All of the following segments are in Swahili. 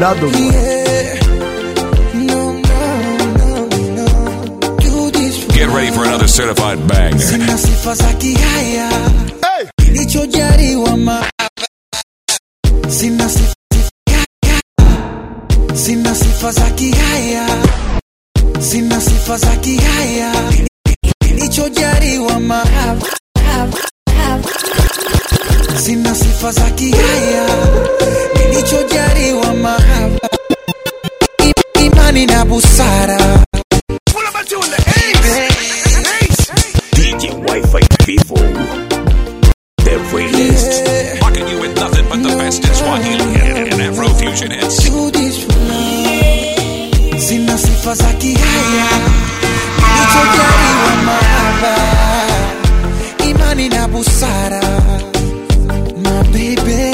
another one. Yeah. No, no, no, no. Do this for Get ready for another certified banger. Sina sifa za kihaya kilichojaliwa ma Sina sifa Sina sifa za kihaya Sina sifa za kihaya kilichojaliwa ma Sina sifa za kihaya kilichojaliwa ma Imani na busara DJ Wi-Fi Vivo. The realest. Rocking you with nothing but the best in Swahili and Afrofusion hits. do this for me. Sina sifa za kihaya kilichojaliwa mahaba, imani na busara. My baby,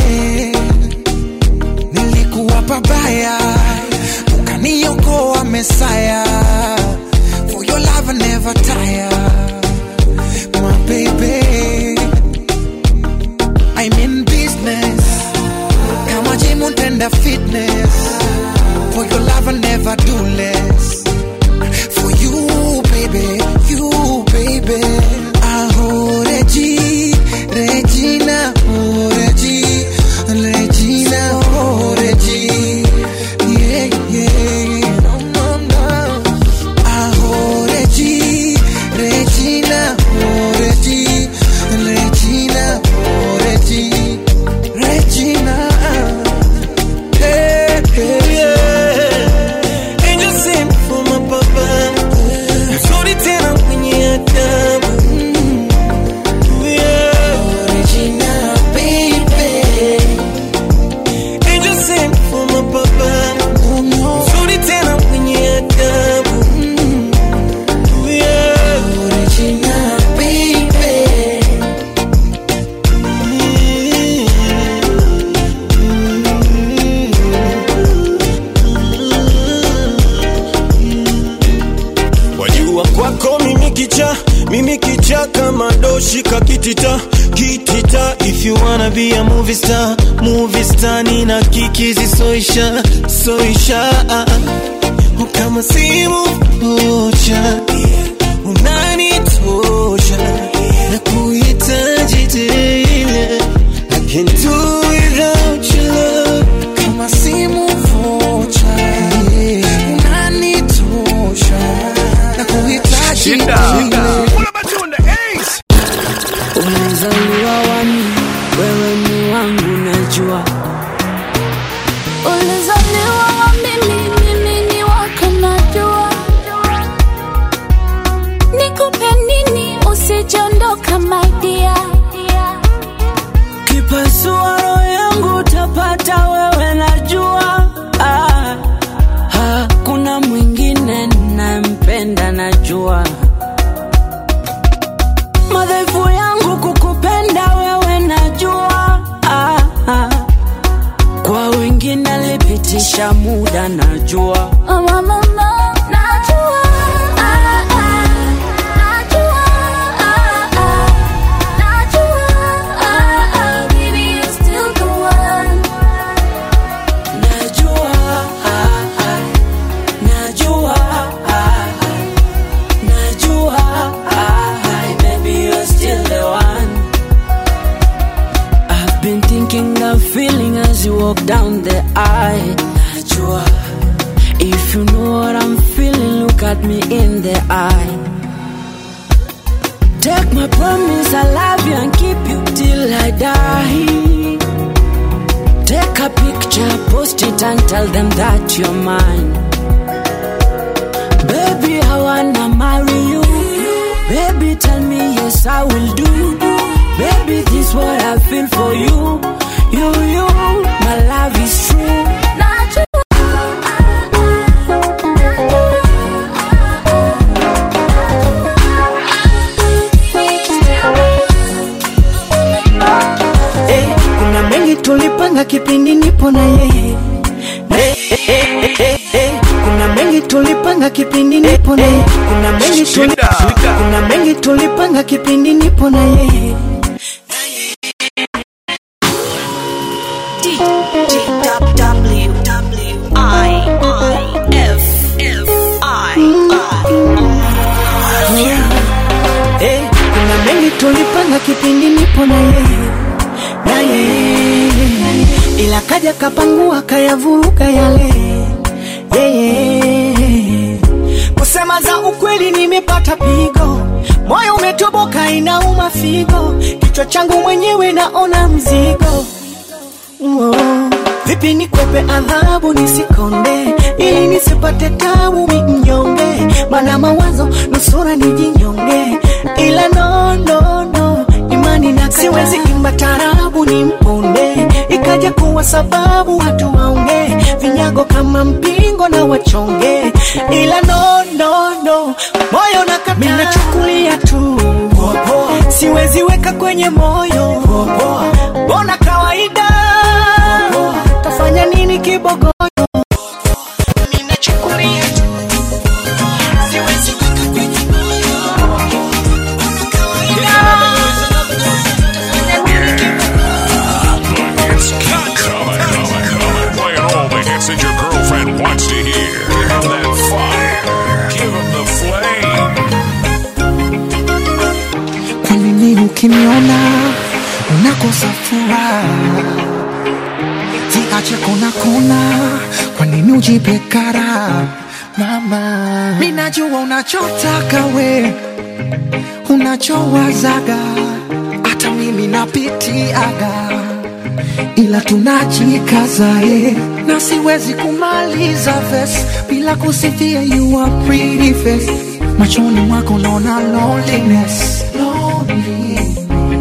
nilikuwa pabaya, ukaniokoa Mesaya. For your love I never tire, my baby. I'm in business kama gym tender fitness for your love I never do less for you baby you baby aho Regi Regina oh Regi Regina oh Regi yeah yeah no no no aho Regi Regina oh Regi Regina oh Regi Regina hey, hey, yeah. Angel sent for my papa Mzuri tena mwenye adabu Yeah. Regina, baby. Angel sent for my papa Oh no, Mzuri tena mwenye adabu Yeah. Regina, baby. Wajua kwako mimi kicha, mimi kicha kama doshi kakitita kitita. If you wanna be a movie star, movie star nina kikizi soisha soisha kama simu moja unanitosha na kuhitaji tena. I can't do without your love. Kama simu vocha, unanitosha na kuhitaji Shida. tena. Umezaliwa wani, wewe ni wangu najua. Ulizaliwa wa mimi, mimi ni wako najua. Nikupe nini usijondoka my dear. Kipasua roho yangu utapata wewe najua. Ah, hakuna mwingine ninampenda najua. Madhaifu yangu kukupenda wewe najua. Ah, ah. Kwa wengine lipitisha muda najua. Oh, mama, mama, najua. Ah, ah. Najua. Ah, ah. Najua. Ah, ah. Baby, you're still the one. Najua, ah, ah. najua, ah, ah. najua, ah, ah. baby you're still the one. I've been thinking that feeling as you walk down the aisle. Najua, if you know what I'm feeling, look at me in the eye. Take my promise, I love you and keep you till I die. Take a picture, post it and tell them that you're mine. Baby, I wanna marry you. Baby, tell me yes, I will do. Baby, this what I feel for you. You, you, my love is true. Najua. Eh, kuna mengi tulipanga kipindi nipo na yeye Eh, eh, eh, eh, eh, kuna mengi tulipanga kipindi nipo na yeye kuna mengi tuli, Shida. kuna mengi tulipanga kipindi nipo na yeye W, W, tulipanga kipindi nipo na yeye na yeye, ila kaja kapangua kayavuruga yale yeye. Kusema za ukweli, nimepata pigo, moyo umetoboka, inauma figo, kichwa changu mwenyewe naona mzigo Wow. Vipi nikwepe adhabu nisikonde, ili nisipate tabu mi mnyonge, mana mawazo nusura nijinyonge, ila no, no, no, imani na siwezi imba tarabu ni mponde, ikaja kuwa sababu watu waonge vinyago kama mpingo na wachonge, ila no, no, no, moyo nakata, mimi nachukulia tu siwezi weka kwenye moyo, bona kawaida tafanya nini kibogoyo Mimi nachukulia tu. Siwezi weka kwenye moyo. Kawaida. Tafanya nini kibogoyo It's coming, coming, coming, coming. Playing all the hits that your girlfriend wants to hear. Give 'em that fire. Give 'em the flame. Kwa nini ukiniona unakosa furaha? Ziache kona kona, kwa nini ujipe kara? Mama, mimi najua unachotaka we, unachowazaga, hata mimi napitiaga, ila tunajikaza eh, na siwezi kumaliza verse bila kusifia you are pretty face. Machoni mwako naona loneliness, loneliness.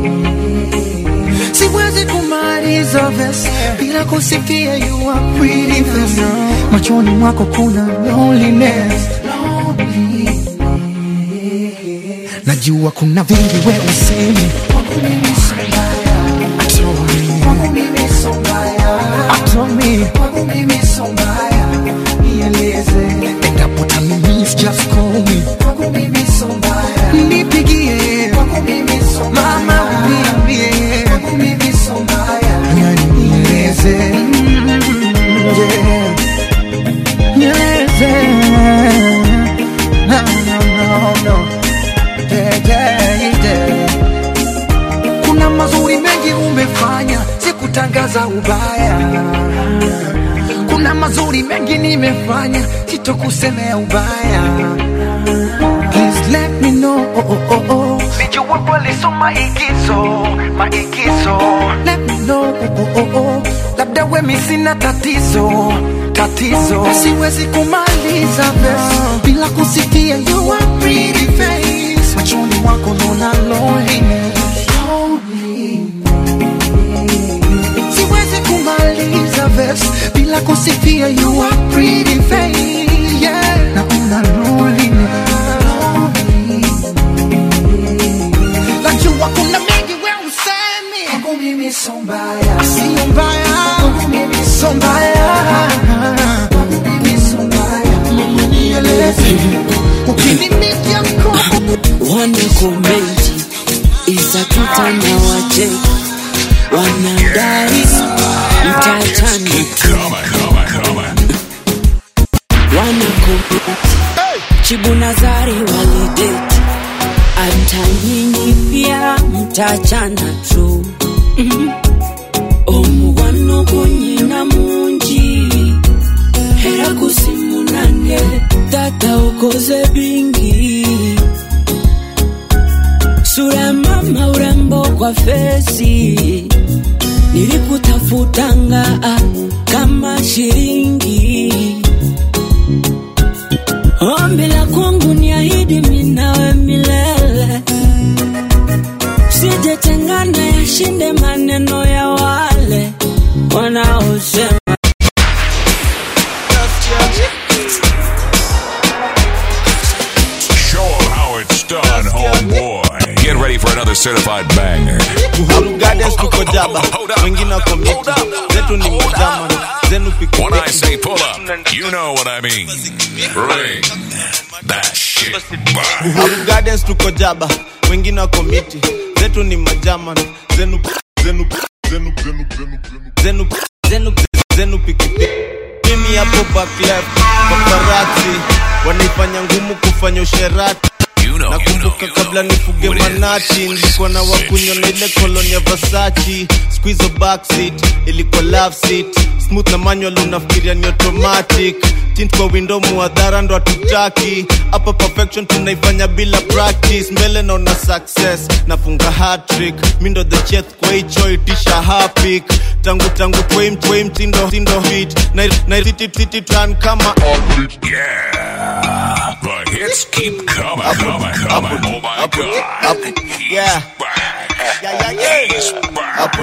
Siwezi kumaliza verse bila kusifia you are pretty face. Machoni mwako kuna loneliness, loneliness. Najua kuna vingi we usemi kwangu mimi so mbaya. Kwangu mimi so mbaya. Atomi kwangu mimi so mbaya. Nieleze endapo utanimis just call me kwangu mimi so mbaya. Nipigie kwangu mimi so mbaya. Mama uniambie kwangu mimi so mbaya. Yani nieleze Mm, yeah. Nieleze No, no, no, no. Yeah, yeah, yeah. Kuna mazuri mengi umefanya, sikutangaza ubaya. Kuna mazuri mengi nimefanya, sitokusemea ubaya. Please let me know. Oh, oh, oh, oh. Nijua walisoma maigizo, maigizo Let me know. Oh, oh, oh, oh. labda wemi sina tatizo, tatizo Siwezi kumaliza verse bila kusikia you are pretty face. Machoni mwako naona loneliness. Siwezi kumaliza verse bila kusifia you are pretty face. Yeah, naona loneliness. Najua kuna mengi we usemi kwangu mimi so mbaya, sio mbaya kwangu mimi so mbaya kwangu mimi so mbaya, mama nieleze ukinimikia mkono wana komenti izapita na waje wanadai mtachana Coming, coming, coming. wana komenti chibu nazari walideti hata nyinyi pia mtachana tu Mhm. omugwano gunyina mungi era gusimunange tata ukoze bingi sura ya mama urembo kwa fesi nilikutafutanga ah, kama shilingi ombi la kwangu ni ahidi minawe milele sijetengana yashinde maneno ya wale wanaosema Show 'em how it's done, homeboy. Get ready for another certified banger. Uhuru Gardens tuko jaba, Hold up. wengine wako miti, Hold up. zetu ni majama, zenu piki When I say pull up, you know what I mean. Bring that shit back. Uhuru Gardens tuko jaba, wengine wako miti, zetu ni majama, zenu zenu zenu zenu zenu zenu zenu pikipiki. Mimi hapo back left, paparazzi wanaifanya ngumu kufanya usherati. You You know, nakumbuka kabla nifuge what it is. manati nilikuwa na wakunywa na ile koloni ya vasachi squizo backseat ilikuwa love seat smooth na manual unafikiria ni automatic tint kwa window muadhara ndo hatutaki hapa perfection tunaifanya bila practice mbele naona success nafunga hatrick mi ndo the chef kwa hicho itisha hapik tangu tangu kwa hii mt- kwa hii mtindo mtindo hit na na city city tran kama Yeah. The hits keep coming, coming, coming. Oh my God. He's Yeah. back. Yeah, yeah, yeah. He's back.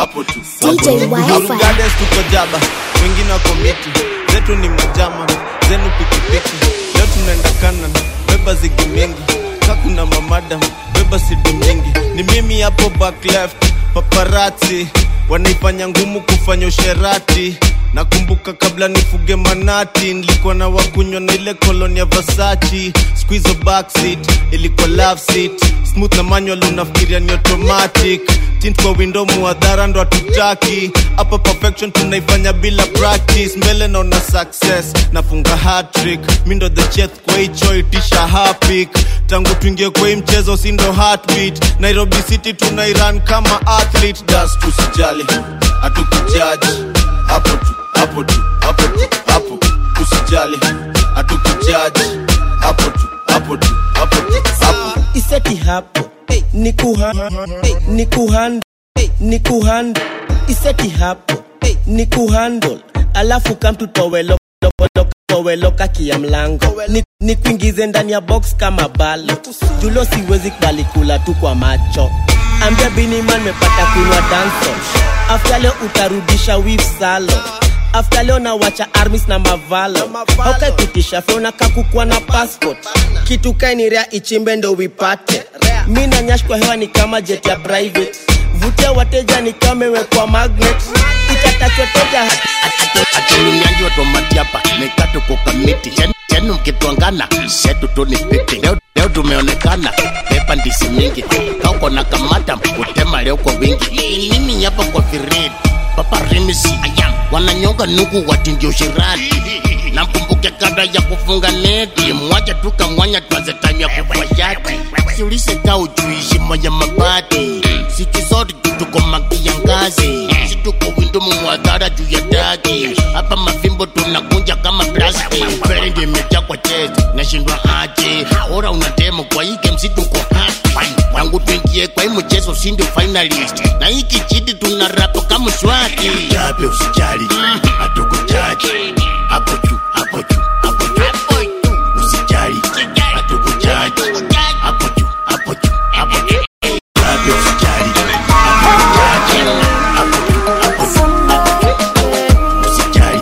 DJ Uhuru Wi-Fi. Gardens tuko jaba, wengine wako miti, zetu ni majama, zenu pikipiki. Leo tunaenda kanan, beba zigi mingi, kakuna mamadam, beba sidi mingi. Ni mimi hapo back left, paparazzi wanaifanya ngumu kufanya usherati. Nakumbuka kabla nifuge manati, nilikuwa na wakunywa na ile koloni ya Versace. Squeeze backseat, ilikuwa love seat, smooth na manual unafikiria ni automatic tint kwa window muadhara ndo hatutaki hapa perfection tunaifanya bila practice mbele naona success nafunga hatrick mi ndo the chef kwa hicho itisha hapik tangu tuingie kwa hii mchezo si ndo heartbeat nairobi city tunairan kama athlete das tusijali hatukujaji hapo tu hapo tu hapo tu hapo usijali hatukujaji hapo tu hapo tu hapo tu hapo iseti hapo ni kuha ni kuhand ni kuhand iseti hapo ni kuhandle alafu kamtu towelo toweloka kia mlango ni, ni kuingize ndani ya box kama balo julo siwezi kubali kula tu kwa macho ambia biniman mepata kunywa danso afta leo utarudisha wif salo afta leo nawacha armis na mavalo haukaipitisha feona kakukwa na passport kitu kainirea ichimbe ndo wipate mi na nyash kwa hewa ni kama jet ya private vutia wateja ni kama imewekwa magnet itatachoteja atumiangi watomatiapa mekato kukamiti chenu mkitwangana setu tu ni piti leo, leo tumeonekana pepa ndisi mingi kauko na kamata utema leo kwa wingi mimi hapa kwa firidi papa rimisi ayam wananyonga nuku watindio shirati namkumbuke kabla ya kufunga neti mwacha tukamwanya twanze time ya kuvua shati siulise ka ujuishi moja mabati sikizori tuko magia ngazi situko windo mumwadhara juu ya dagi hapa mafimbo tunakunja kama plasti mbele ndio imejaa kwa chest nashindwa aje ora una demo kwa hii game si tuko happy wangu tuingie kwa hii mchezo si ndio finalist na hii kijiti tuna rapo kama swati jabe usijali hatukujaji hapo juu hapo juu hapo juu usijali hatukujaji hapo juu hapo juu hapo juu jabe usijali hatukujaji hapo juu hapo juu hapo juu usijali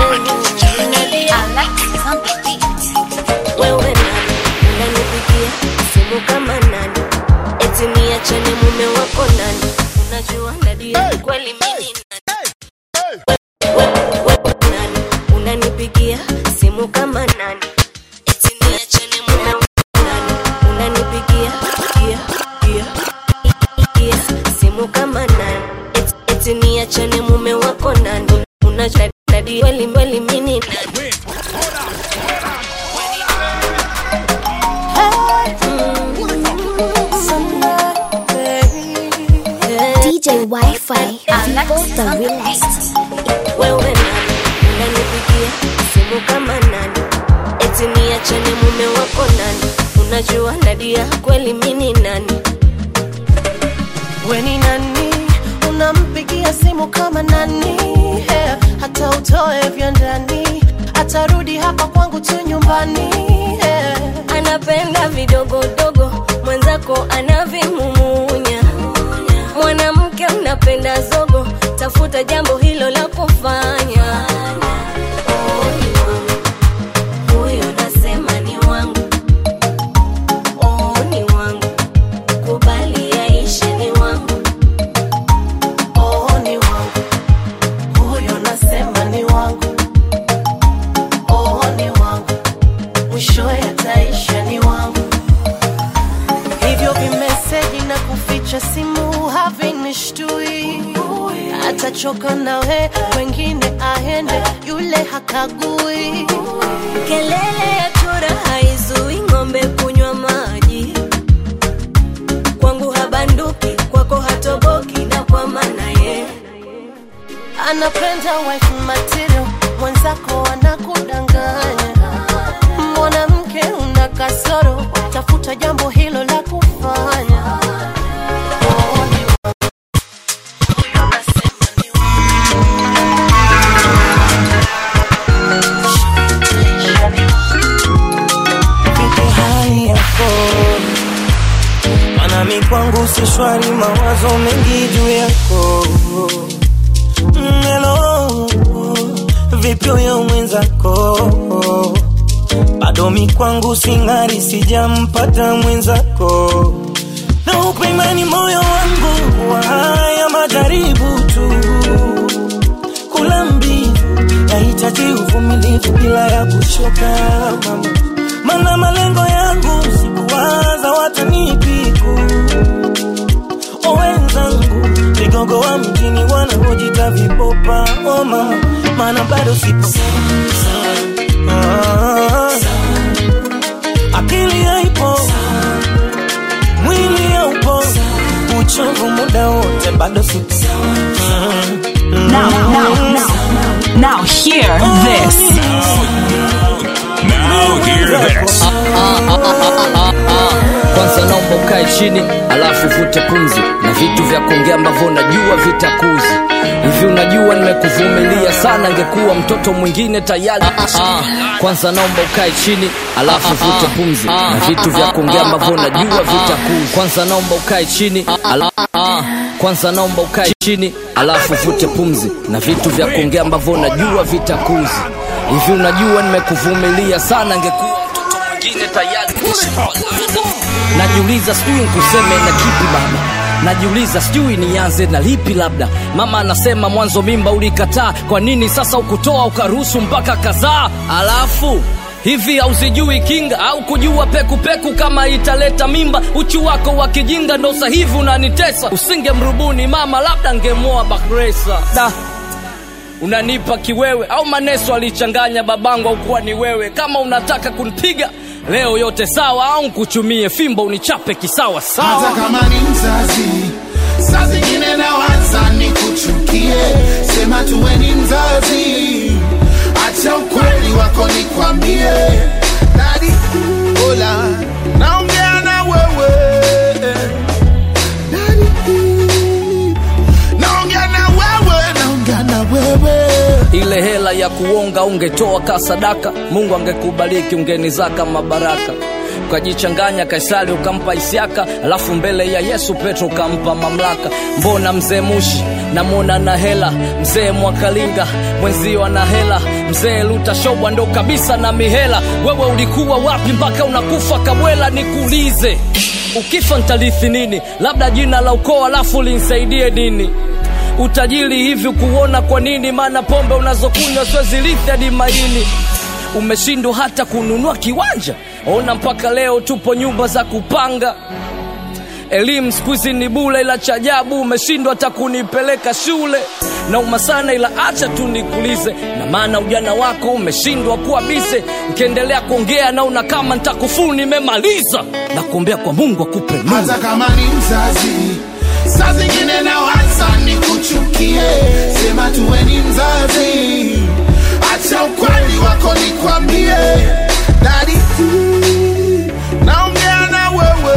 wewe nani unanipigia simu kama nani eti niachane mume wako nani unajua nadia kweli mimi nani Wewe- wewe nani unanipigia simu kama nani eti niachane mume wako nani unanipigia gia gia gia simu kama nani eti, eti niachane mume wako nani unajua nadia kweli kweli mimi nani DJ Wi-Fi. Vivo the realest. wewe nani unanipigia simu kama nani eti niachane mume wako nani unajua nadia kweli mini nani weni nani unampigia simu kama nani yeah. hata utoe vya ndani atarudi hapa kwangu tu nyumbani yeah. anapenda vidogodogo mwenzako anavimumunya mwanamke unapenda zogo tafuta jambo hilo la kufanya Oh, ni wangu. Huyo nasema ni wangu Oh, ni wangu kubali yaishe ni wangu oh, ni wangu huyo nasema ni wangu oh, ni wangu mwisho yataisha ni wangu hivyo vimeseji na kuficha simu havinishtui atachoka nawe wengine aende yule hakagui kelele ya chura haizui ng'ombe kunywa maji banduki kwako hatoboki na kwa maana ye anapenda wife material mwenzako anakudanganya mwanamke una kasoro tafuta jambo hilo la kufanya Vipi hali yako? Maana mi kwangu si shwari, mawazo mengi juu yako. Mm, Hello, vipi huyo mwenzako? Bado mi kwangu sing'ari, sijampata mwenzako. Na upe imani moyo wangu wa haya majaribu tu, kula mbivu nahitaji uvumilivu bila ya kuchoka mama mana malengo yangu sikuwaza watanipiku owenzangu vigogo wa mjini wanaojita vipopa oh mama mana bado sipo Ah, akili haipo mwili haupo uchovu muda wote bado sipo Now, now, now, now, hear this. Now hear this. kwanza naomba ukae chini alafu vute pumzi na vitu vya kuongea ambavyo najua vitakuzi hivi unajua nimekuvumilia sana ngekuwa mtoto mwingine tayari kwanza naomba ukae chini alafu vute pumzi na vitu vya kuongea ambavyo najua vitakuzi kwanza naomba ukae chini ala... kwanza naomba ukae chini alafu vute pumzi na vitu vya kuongea ambavyo najua vitakuzi hivi unajua nimekuvumilia sana ngekuwa mtoto mwingine tayari najiuliza sijui nkuseme na kipi baba najiuliza sijui nianze na lipi labda mama anasema mwanzo mimba ulikataa kwa nini sasa ukutoa ukaruhusu mpaka kadhaa alafu hivi hauzijui kinga au kujua pekupeku peku kama italeta mimba uchu wako wa kijinga ndo sahivi unanitesa usinge mrubuni mama labda ngemoa bakresa da unanipa kiwewe au maneso alichanganya babangu au kuwa ni wewe kama unataka kunipiga leo yote sawa au nkuchumie fimbo unichape kisawa sawa hata kama ni mzazi saa zingine nawaza ni kuchukie sema tuwe ni mzazi acha ukweli wako nikwambie dadi ola naongea na wewe Daddy, naongea na wewe naongea na wewe ile hela ya kuonga ungetoa ka sadaka mungu angekubariki ungenizaka mabaraka ukajichanganya kaisari ukampa isiaka alafu mbele ya yesu petro ukampa mamlaka mbona mzee mushi namwona na hela mzee mwakalinga mwenzio ana hela mzee lutashobwa ndo kabisa na mihela wewe ulikuwa wapi mpaka unakufa kabwela nikuulize ukifa ntalithi nini labda jina la ukoo alafu linsaidie nini utajiri hivi kuona kwa nini maana pombe unazokunywa siwezilithi hadi maini umeshindwa hata kununua kiwanja ona mpaka leo tupo nyumba za kupanga elimu siku hizi ni bule ila cha ajabu umeshindwa hata kunipeleka shule nauma sana ila acha tu nikulize na maana ujana wako umeshindwa kuwa bise ukiendelea kuongea naona kama ntakufuru nimemaliza na kuombea kwa mungu akupe nuru hata kama ni mzazi saa zingine nawaza ni kuchukie sema tuwe ni mzazi acha ukweli wako nikwambie dadi naongea na wewe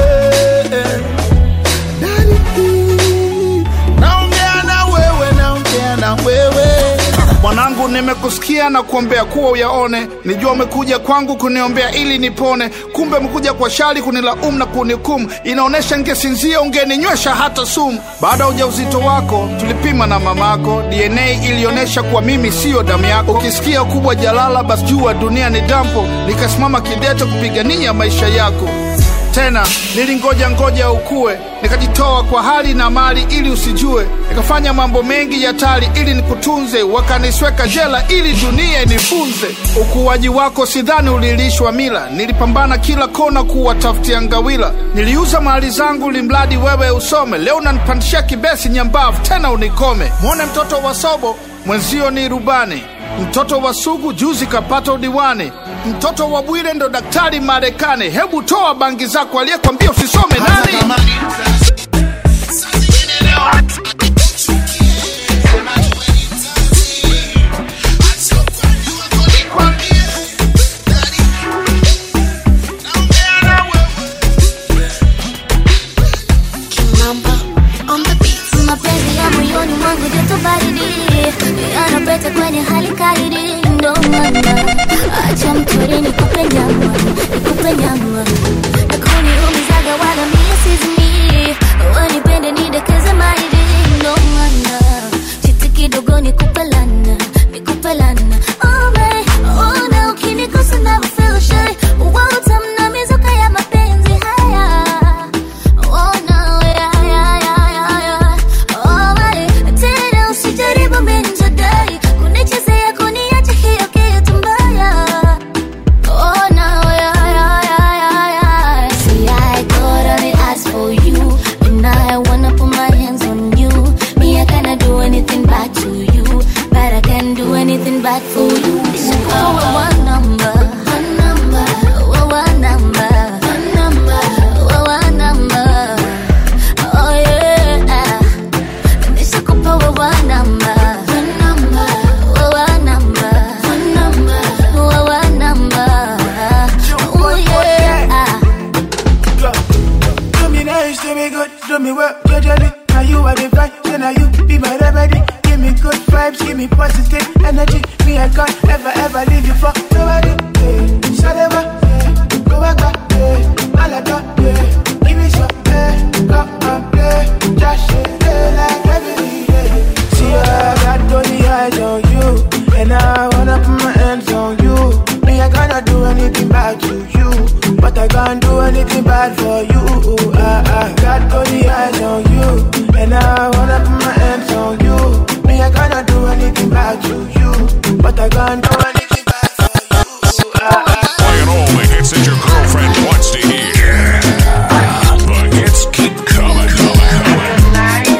Daddy, naongea na wewe naongea na wewe mwanangu nimekusikia na kuombea kuwa uyaone nijua umekuja kwangu kuniombea ili nipone kumbe umekuja kwa shari kunilaumu na kunihukumu inaonyesha ngesinzia ungeninywesha hata sumu baada ya ujauzito wako tulipima na mamako dna ilionyesha kuwa mimi siyo damu yako ukisikia ukubwa jalala basi jua dunia ni dampo nikasimama kidete kupigania maisha yako tena nilingoja ngoja ukue nikajitoa kwa hali na mali ili usijue nikafanya mambo mengi ya tali ili nikutunze wakanisweka jela ili dunia inifunze ukuaji wako sidhani ulilishwa mila nilipambana kila kona kuwatafutia ngawila niliuza mali zangu limradi wewe usome leo unanipandishia kibesi nyambavu tena unikome mwone mtoto wa sobo mwenzio ni rubani mtoto wa sugu juzi kapata udiwani mtoto wa bwire ndo daktari marekani hebu toa bangi zako aliyekwambia usisome nani lana, nikupe lana. Oh my, oh na ukinikosa never feel shy. Utamna mizuka ya mapenzi haya. Oh no, yeah, yeah, yeah, yeah, yeah. Oh my, tena usijaribu menjadai. Kunichezea kuniacha hiyo kitu mbaya. Oh no, yeah, yeah, yeah, yeah, yeah. See, I got only ask for you, and I wanna put my hands on you. Me, I cannot do anything bad to you, but I can do anything bad for you. Oh, one number, one number, oh, one number, one number, oh, one number. Oh yeah, nishakupa wa one number, one number, wa one number, one number, wa one number. Oh yeah. Do me nice, do me good, do me well, gradually. Now you are the vibe, then now you be my remedy. Give me good vibes, give me positive energy. Me, I can't ever, ever leave you for nobody. Yeah. Salema, yeah. Go back, back, yeah. Malaka, yeah. Give me some, yeah. Come and play. Just shit, yeah, like every day. See, I got only eyes on you. And I wanna put my hands on you. Me, I cannot do anything bad to you. But I can't do anything bad for you. I, I got only eyes on you. And I wanna put my hands on you. Me, I cannot do anything bad to you. But I can't do anything bad for you. I, I, Playing all the hits that your girlfriend wants to hear. The hits keep coming, coming,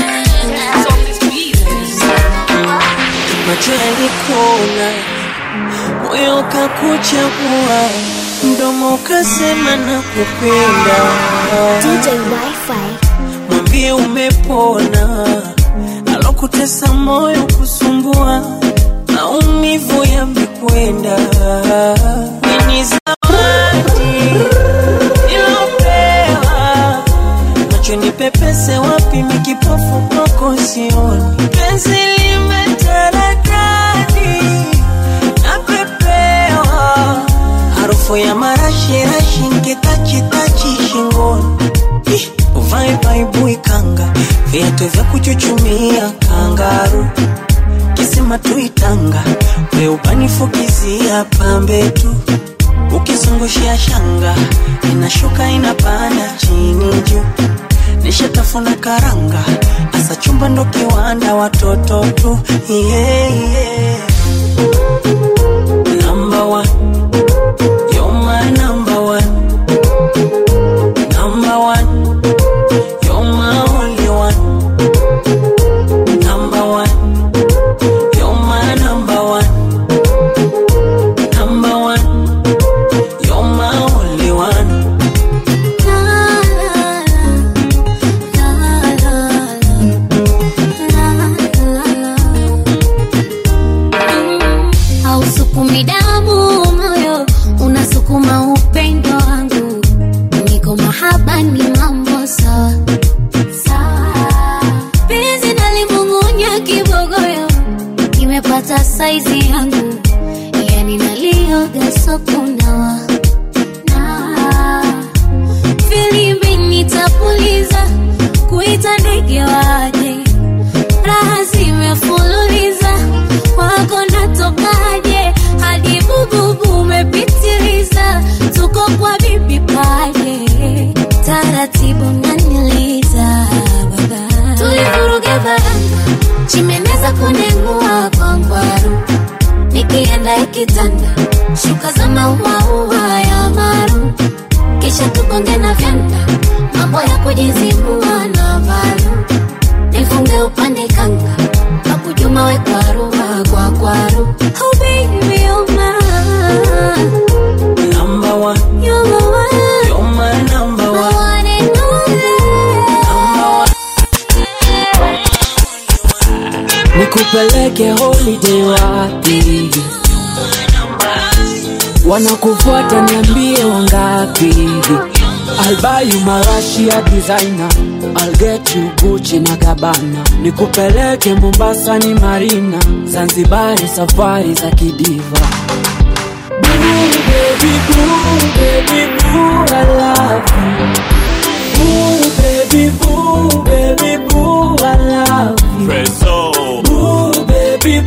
macho yalikuona, moyo ukakuchagua, mdomo ukasema na kupenda. DJ Wi-Fi. Mwambie umepona, alokutesa moyo kusumbua, maumivu yamekwenda. Ni zawadi nilopewa, macho nipepese wapi, mikipofu kwako sioni, penzi limetaradadi napepewa, harufu ya marashirashi nkitachitachi shingoni Ih, uvae baibui kanga viatu vya kuchuchumia kangaru kisima tuitanga weubanifukizia pambe tu ukizungushia shanga inashuka inapanda chini juu nishatafuna karanga asa chumba ndo kiwanda watoto tu yeah, yeah. Number one. You're my number one. Number one. You're my only one. Number one. You're my number one. Number one. You're my only one. hausukumi damu moyo unasukuma upendo wangu niko mahaba ni mambo sawa sawa penzi nalimung'unya kibogoyo kimepata saizi yangu yani nalioga sokunawa na filimbi nitapuliza kuita ndege waje raha zimefululiza wako natokaje hadi bububu umepitiliza tuko kwa bibi paje taratibu naniliza baba tulivuruga baranga chimeneza kunengua kwa ngwaru nikienda ikitanda shuka za mauaua ya maru kisha tukonge na vyanda mambo ya kujizibua na valu nifunge upande kanga kakujuma we kwaru kwa kwaru oh baby oh my Number one. you're my one You're my number my one. one and only nikupeleke holiday wapi wanakufuata niambie wangapi I'll buy you marashia designer I'll get you Gucci na Gabbana nikupeleke Mombasa ni Marina Zanzibari safari za kidiva Boo, baby boo, baby boo, I love you Boo, baby boo, baby boo, I love you Boo, baby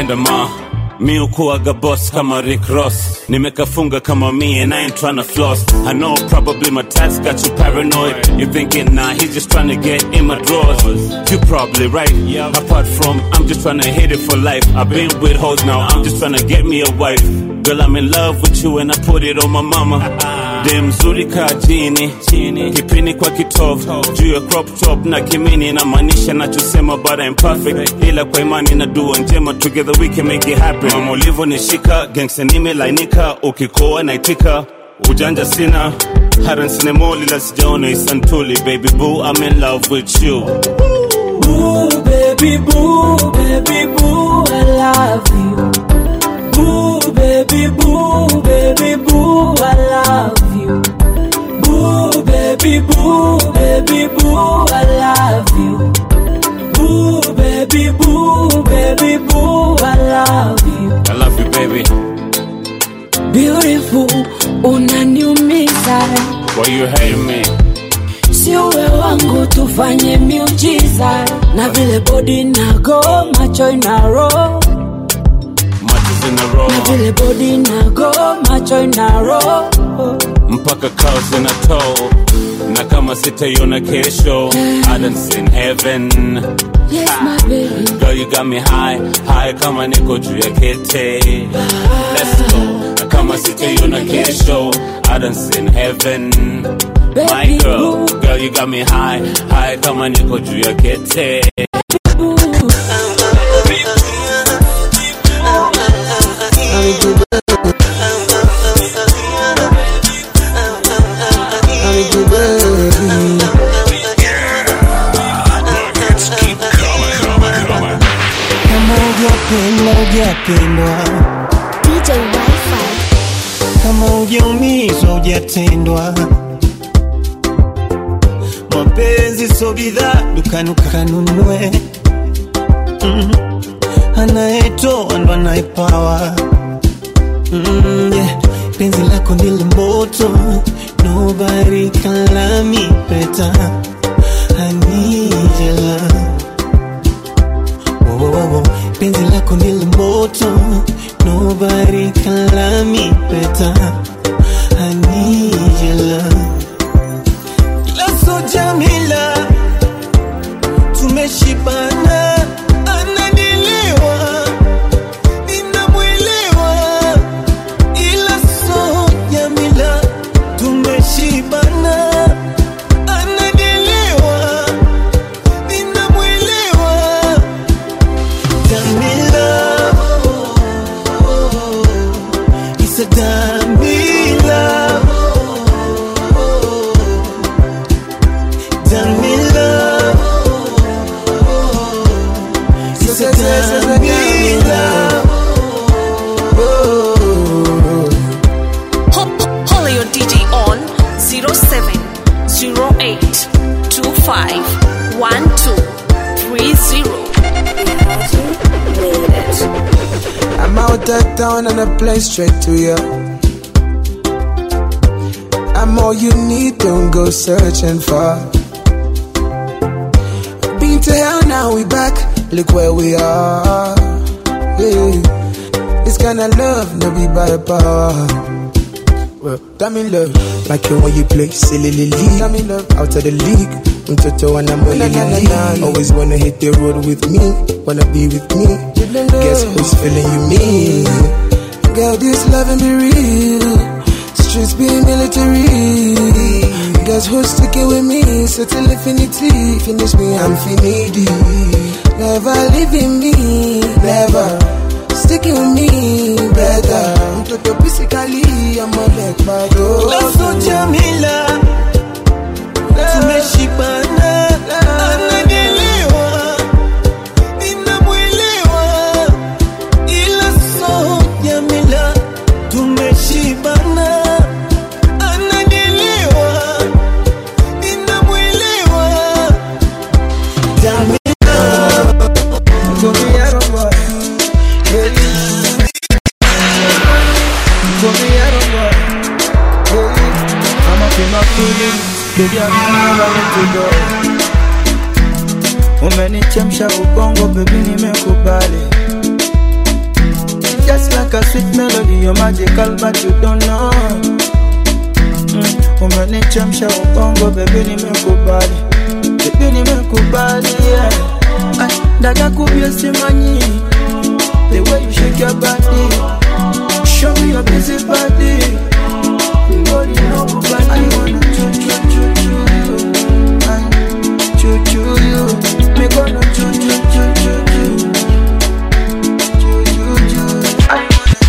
nakupenda ma mi ukuaga boss kama Rick Ross nimekafunga kama me and I ain't tryna floss I know probably my tats got you paranoid you thinking nah he's just tryna get in my drawers you probably right apart from I'm just tryna hit it for life I've been with hoes now I'm just tryna get me a wife girl I'm in love with you and I put it on my mama dem mzuri kaa chini kipini kwa kitovu juu ya crop top na kimini namaanisha nachosema but I'm perfect ila kwa imani na dua njema together we can make it happen mama ulivyonishika gangsta nimelainika ukikoa naitika ujanja sina hata nsinemoli la sijaona isantuli baby boo I'm in love with you Boo, baby, boo, baby, boo, I love you. Boo, baby, boo, baby, boo, I love you. Boo, baby, boo, baby, boo, I love you. Boo, baby, boo, baby, boo, I love you. I love you baby Beautiful, unaniumiza. why you hate me Si uwe wangu tufanye miujiza na vile body nago macho inaro matches in a row na vile body nago macho inaro mpaka clouds in a tow na kama sitaiona kesho I done seen heaven Yes, my baby. Girl, you got me high, high kama niko juu ya kete. Let's go. Na kama sitaiona kesho, I done seen heaven. My Baby girl, girl, you got me high, high kama niko juu ya kete. kama ujapendwa ujapendwa DJ Wi-Fi. kama ujaumizwa ujatendwa mapenzi so bidhaa dukani ukanunue mm. anayetoa ndo anayepawa mm, yeah. penzi lako ndilo moto nobody can love me better I need your love Wo, wo, wo, wo. penzi lako ndilo moto nobody can love me better I need your love Laso Jamila tumeshibana ananielewa ninamwelewa ila so Jamila tumeshibana ananielewa ninamwelewa Jamila It's a Jamila Jamila It's a Jamila Holler your DJ on 0708251230. I'm out of town and I play straight to you. I'm all you need, don't go searching for. Been to hell, now we back. Look where we are. Yeah. This kind of love, no be by power. Well, damn in love, like it when you play silly league. Damn in love, out of the league. Mtoto and I'm only league. Always wanna hit the road with me, wanna be with me. Guess who's feeling you me? Girl, this loving be real. Streets be military. Guess who's sticking with me? So till infinity, finish me, I'm finity. Never leaving me, never sticking with me, better. Mtoto physically, I'm a leg bad. Laso Jamila tumeshibana ananielewa ninamwelewa ila so Jamila tumeshibana ananielewa ninamwelewa Jamila Baby, I never let you go. Umenichemsha ubongo baby, nimekubali. Just like a sweet melody, you're magical, but you don't know. Mm, umenichemsha ubongo, baby, nimekubali, baby, nimekubali, yeah. Ay, dada kubye simanyi, the way you shake your body, show me your busy body. Body no body. I wanna choo choo choo choo you, ay, choo choo you. Me gonna choo choo choo choo choo, choo choo choo. I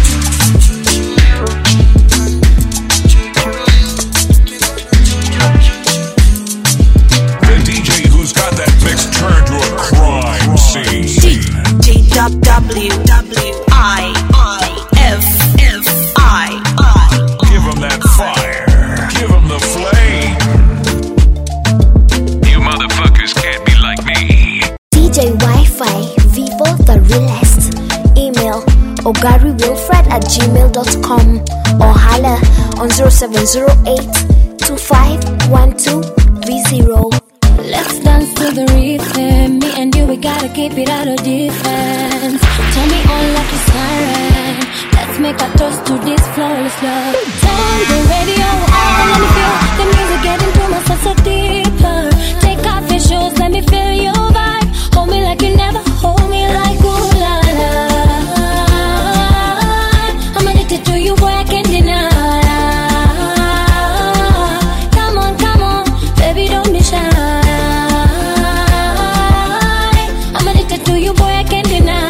The DJ who's got that mix turned to a crime scene. D W W I I F F I I. Give him that fire. Give him the flame. You motherfuckers can't be like me. DJ Wi-Fi, Vivo the realest. Email ogarywilfred at gmail.com or holla on 0708 251230. Let's dance to the rhythm. Me and you, we gotta keep it out of defense. Turn me on like a siren. Let's make a toast to this flawless love. Turn the radio on, let me feel the music getting to my soul so deeper. Take off your shoes, let me feel your vibe. Hold me like you never hold me like ooh la la. I'm addicted to you, boy, I can't deny. Come on, come on, baby, don't be shy. I'm addicted to you, boy, I can't deny.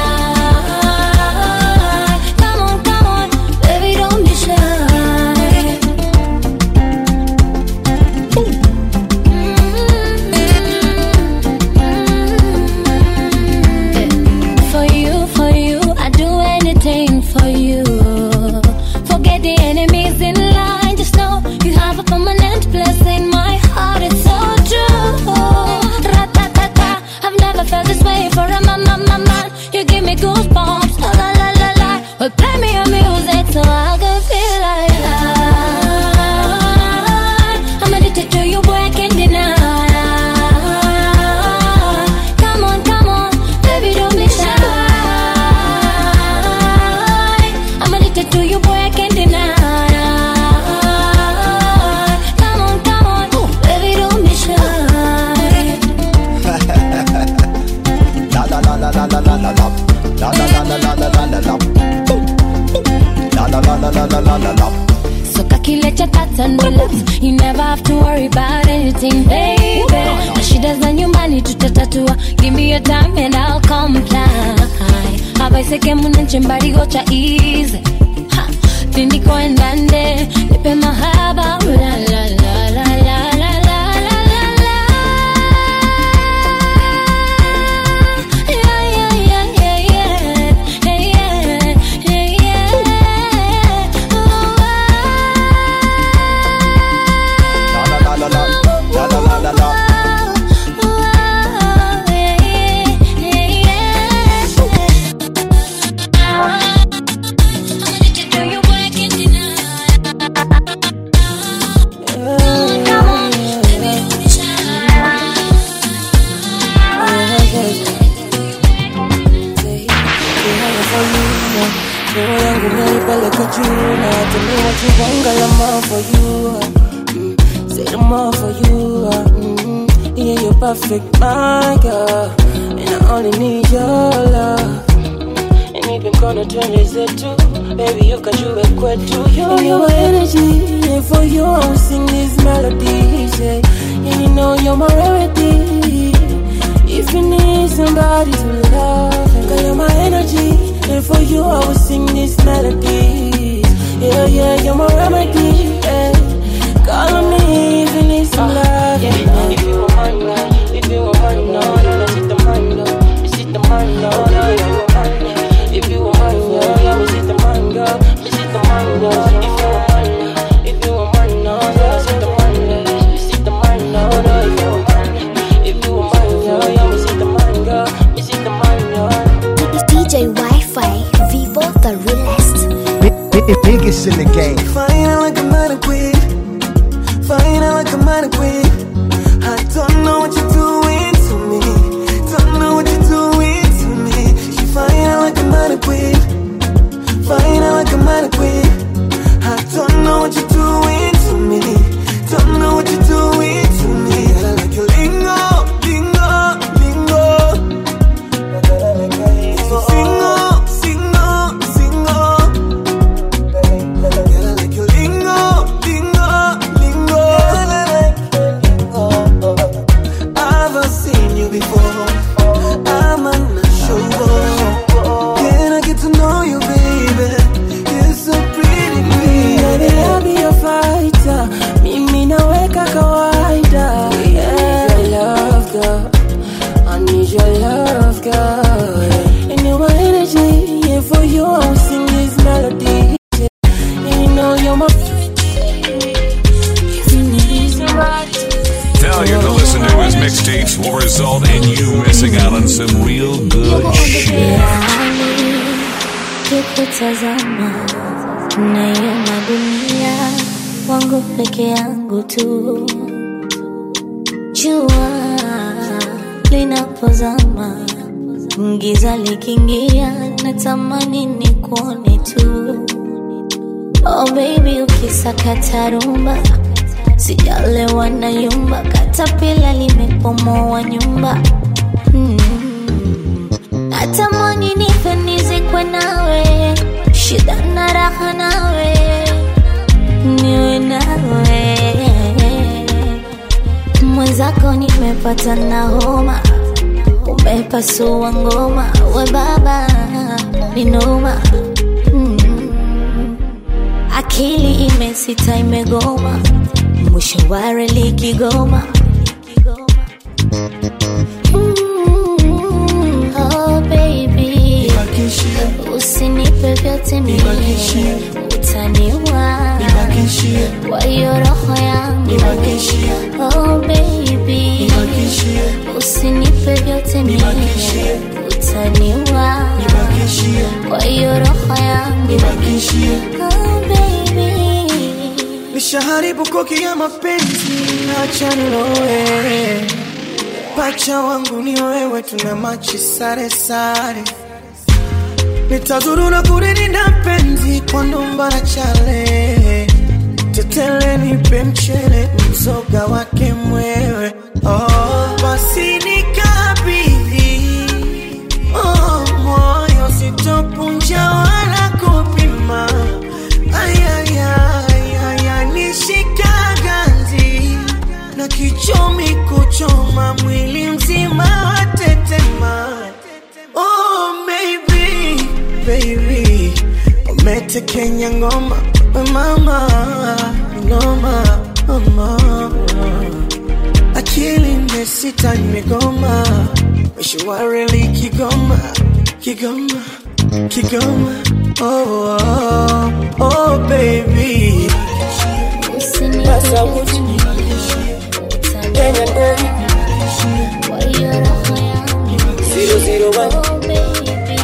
Come on, come on, baby, don't be shy. For you, for you, I do anything for you. Forget the enemies in line. Just know you have a permanent place in my heart. It's so true. Ra-ta-ta-ta. I've never felt this way for a man, man, man, man. You give me goosebumps. La la la la la. Well, play me your music so I can feel like I- I'm addicted to you, boy. I can't deny. Come on, come on, baby, don't be shy. I'm addicted to you, boy, I can't deny. Come on, come on, baby, don't be shy. La la la la la la la la la. La la la la la la la la la. Boom. La la la la la la la la la. So cocky, let your thoughts and relax. You never have to worry about anything, baby. Na shida za nyumbani tutatatua. Give me your time and I'll comply. Abaiseke munanche mbarigo cha easy. Ha, Tindiko endande, nipe mahaba. La la la la la la la la la la. Yeah, yeah, yeah, yeah, yeah. Yeah, yeah, yeah, yeah. Oh, La la la la la. La la la la la. Roho yangu naipeleka juu na tumiwa chubanga la more for you mm, Say the more for you mm, Yeah, you're perfect, my girl And I only need your love And if I'm gonna turn this into Baby, you can do it quick too You you're my energy And for you I will sing these melodies yeah. And you know you're my rarity If you need somebody to love Girl, you're my energy And for you I will sing these melodies Yeah, yeah, you're my remedy yeah. Call on me if you need some love yeah. If you want mine, right? If you want mine, no, no, no, sit the mine, no Me sit the mine, no, no, if you want mine, yeah. If you want mine, yeah, yeah, me sit the mine, girl Me sit the mine, girl If you want mine, yeah. If you want mine, no, yeah, sit the mine, yeah. Me sit the mine, no, no, if you want mine, yeah. If you want mine, yeah, yeah, me sit the mine, girl Me sit the mine, yeah DJ Wi-Fi, Vivo the realest. Biggest in the game. Fine like a mannequin. Fine like a mannequin. I don't know what you're doing to me. Don't know what you're doing to me. She fine like a mannequin. result in you missing out on some real good shit. kikutazama naiona dunia wangu peke yangu tu jua linapozama giza likiingia natamani ni kuone tu oh baby ukisakata rumba sijalewa na yumba katapila limepomoa nyumba mm. natamani nife nizikwe nawe shida na raha nawe niwe nawe mwenzako nimepata na homa umepasua ngoma we baba ninoma mm. akili imesita imegoma mwisho wa reli kigoma Mm, oh baby usinipe vyote mimi utaniwa kwa hiyo roho yangu oh baby usinipe vyote mimi utaniwa kwa hiyo roho yangu oh baby nishaharibu koki ya mapenzi acha nilowe pacha wangu ni wewe tuna machi sare sare nitazurura kuririnda penzi kwa numba na chale tetele nipe mchele mzoga wake mwewe oh, basi nikabidhi oh, moyo sitopunja wala kupima ayayayaya nishika ganzi na kichomi kuchoma mwili mzima watetema oh, baby, baby umetekenya ngoma we mama ngoma mama akili imesita imegoma mishwareli kigoma kigoma kigoma oh, oh, oh baby Sasa uchi Kenya ndani Kwa hiyo roho yangu Zero zero one Oh baby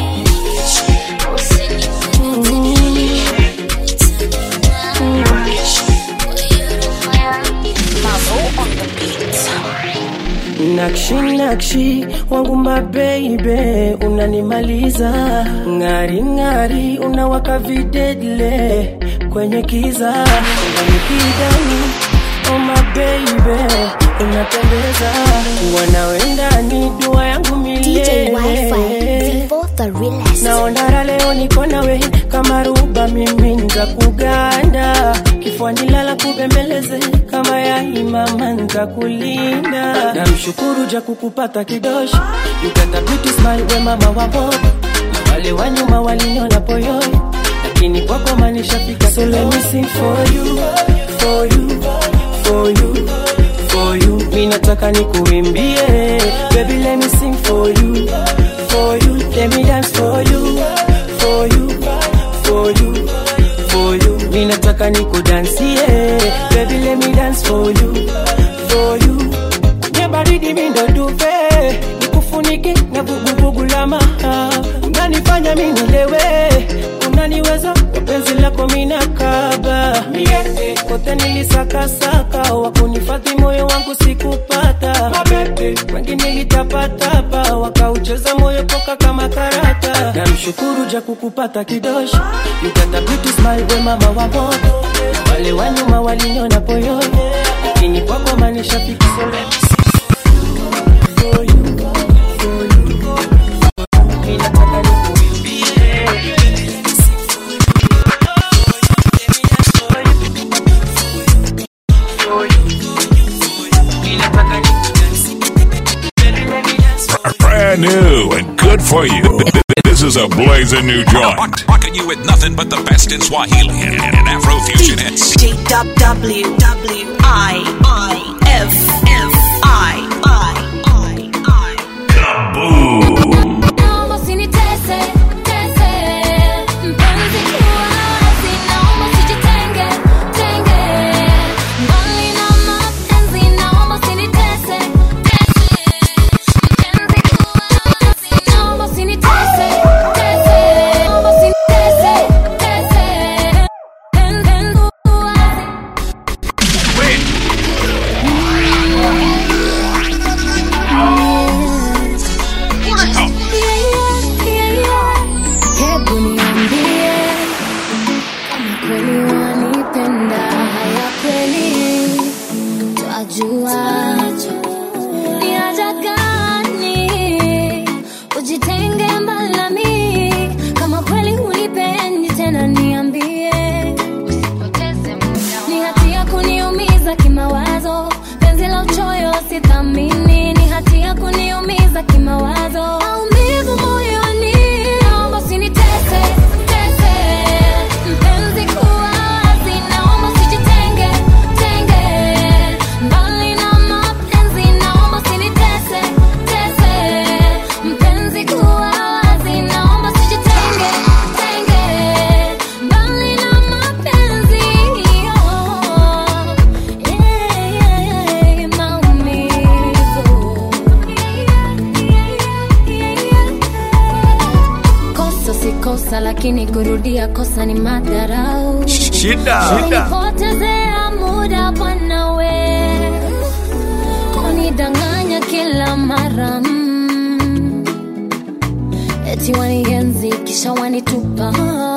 Nakshi nakshi wangu mabeibe unanimaliza ng'ari ng'ari unawaka videdle kwenye kiza unanikidani oh mabeibe unapendeza wanawendani dua yangu DJ Wi-Fi, milele Vivo the realest. naonara leo niko nawe kama ruba mimi nza kuganda kifuani lala kubembeleze kama yaimama nza kulinda namshukuru ja kukupata kidoshi you got a beauty smile we mama wapo na wale wa nyuma waliniona poyoi lakini kwako manishafika so let me sing for you for you for you for you mi nataka nikuimbie baby let me sing for you for you let me dance for you for you for you for you mi nataka nikudansie baby let me dance for you for you kwenye baridi mi ndo duve nikufunike na vuguvugu la maha unanifanya mi nilewe unaniweza kwa penzi lako mina kaba Mie, kote nilisakasaka wakunifadhi moyo wangu sikupata wengi nilitapatapa wakaucheza moyo poka kama karata namshukuru ja kukupata kidoshi You got a beauty smile we mama wa moto Na wale wa nyuma waliniona poyoni lakini kwako manishafika so let me see for you, for you, for you. Mi nataka nikuimbie. Brand new and good for you. This is a blazing new joint. Rocking you with nothing but the best in Swahili and Afrofusion hits. D W W I I F F I I Naomba usinitese, tese, mpenzi kuwa wazi, naomba usijitenge, tenge. Mbali na mapenzi, naomba usinitese, tese. kimawazo penzi la uchoyo sithamini ni hatia kuniumiza kimawazo maumivu moyoni naomba usinitese tese mpenzi kuwa wazi naomba usijitenge tenge mbali na mapenzi naomba usinitese tese mpenzi kuwa wazi naomba usijitenge tenge mbali na mapenzi oh, yeah, yeah, yeah, maumivu kosa si kosa lakini kurudia kosa ni madharau Shida. kunipotezea muda bwana we kunidanganya kila mara mm. eti wanienzi kisha wanitupa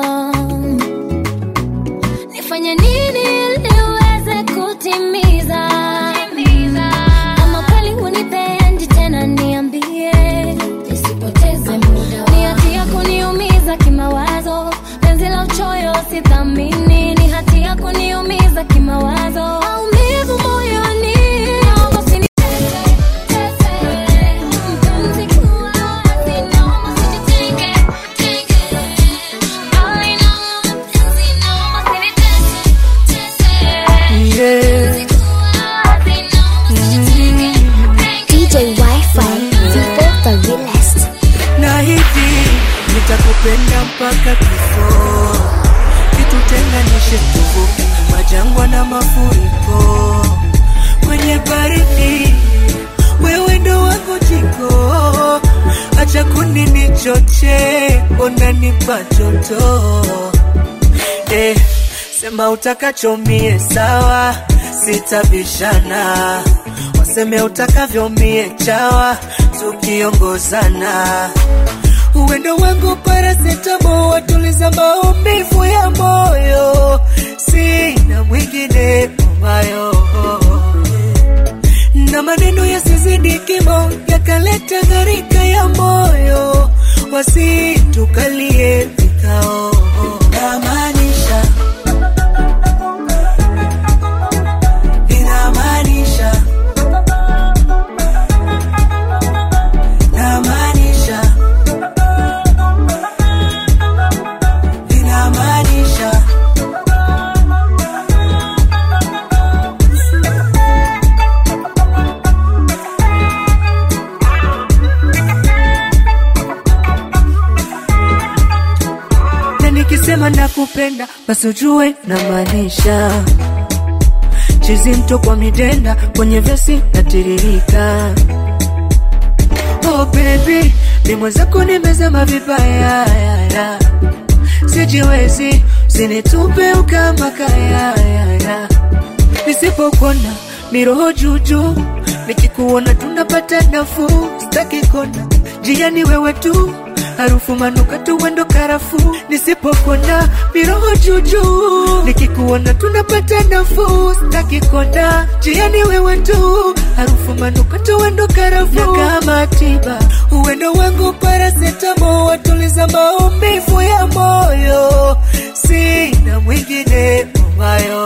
nifanye nini ili uweze kutimiza kama kweli hunipendi tena niambie nisipoteze muda ni hatia kuniumiza kimawazo penzi la uchoyo sithamini ni hatia kuniumiza kimawazo maumivu moyoni naomba usinitese, tese. Mpenzi kuwa wazi, naomba usijitenge, tenge. Mbali na mapenzi, naomba usinitese, tese. DJ Wi-Fi, Vivo the realest. na hivi nitakupenda mpaka kifo kitutenganishe tuvuke majangwa na mafuriko kwenye baridi wewe ndo wangu jiko acha kunini choche unanipa joto eh, sema utakachomie sawa sitabishana waseme utakavyomie chawa tukiongozana uwendo wangu parasetamo watuliza maumivu ya moyo sina mwingine umayo na maneno yasizidi kimo yakaleta gharika ya moyo wasitukalie vikao namaanisha inamaanisha namaanisha inamaanisha na nikisema nakupenda basi ujue namaanisha chizi mto kwa midenda kwenye vesi natiririka oh baby ni mwenzako nimezama vibaya yaya. sijiwezi usinitupe ukama kayayaya nisipokona miroho juju nikikuona tunapata nafuu sitaki kona jiani wewe tu harufu manukato wendo karafu nisipokona miroho juju nikikuona tunapata nafuu sitaki kona jiani wewe tu harufu manukato wendo karafu na kama tiba uwendo wangu parasetamo watuliza maumivu ya moyo sina mwingine umayo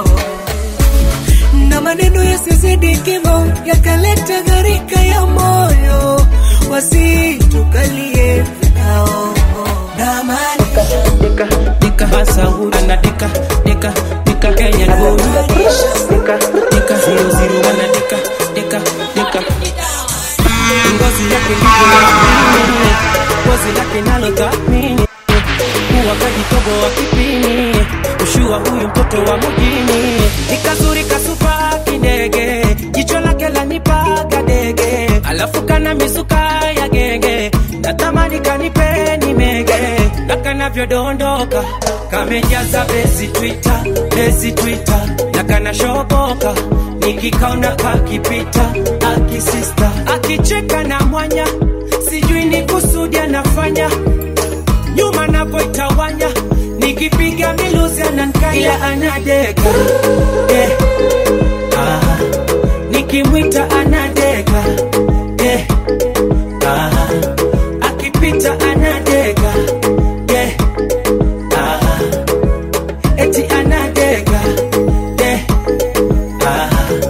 na maneno yasizidi kimo yakaleta gharika ya moyo wasitukalie vikao na dika dika Hasahuri anadika dika dika Kenya Guru dika dika zero zero anadika dika dika ngozi yake ndivyo yasmini ngozi lake nalo thamini kuwa kajitobo wa kipini ushua huyu mtoto wa mjini nikazuri kasupa kindege jicho lake lanipaga dege alafu kana misuka ya genge natamani kanipeni mege na kanavyodondoka kamejaza bezi twita bezi twita na kanashoboka nikikaona kakipita akisista akicheka na mwanya sijui ni kusudi anafanya nyuma napoitawanya nikipiga miluzi anankaya anadeka eh. ah. nikimwita anadeka eh. ah. akipita anadeka eh. ah. eti anadeka eh. ah.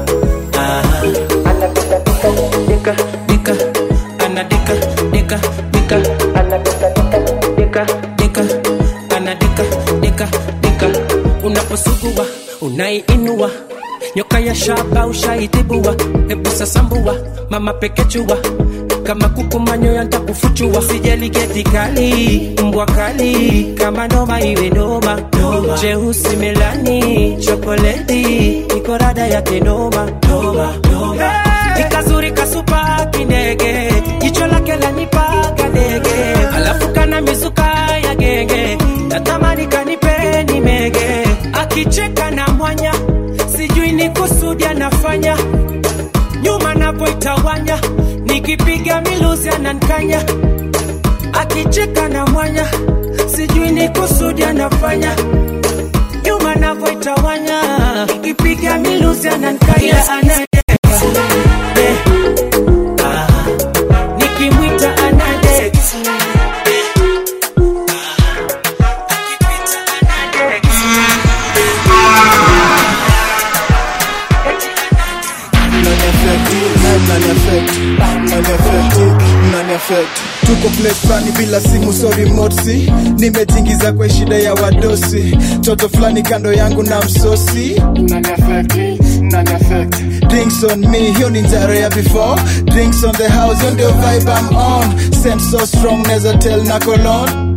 funua nyoka ya shaba ushaitibua hebu sasambua mama pekechua kama kuku manyoya ntakufuchua sijali geti kali mbwa kali kama noma iwe noma jeusi melani chokoleti nikorada yake noma Hey! nikazuri kasupa kindege jicho lake lanipaga ndege alafu kana mizuka ya genge natamani kanipe ni mege akicheka na mwanya sijui ni kusudi anafanya nyuma napoitawanya nikipiga miluzi anankanya akicheka na mwanya sijui ni kusudi anafanya nyuma napoitawanya nikipiga miluzi anankanya anadeka Eh, ah, nikimwita anadeka tuko place fulani bila simu sorry motsi nimetingiza kwa shida ya wadosi toto fulani kando yangu na msosi drinks on me hiyo ni njaro ya before drinks on the house hiyo ndio vibe I'm on scent so strong neza tell na colon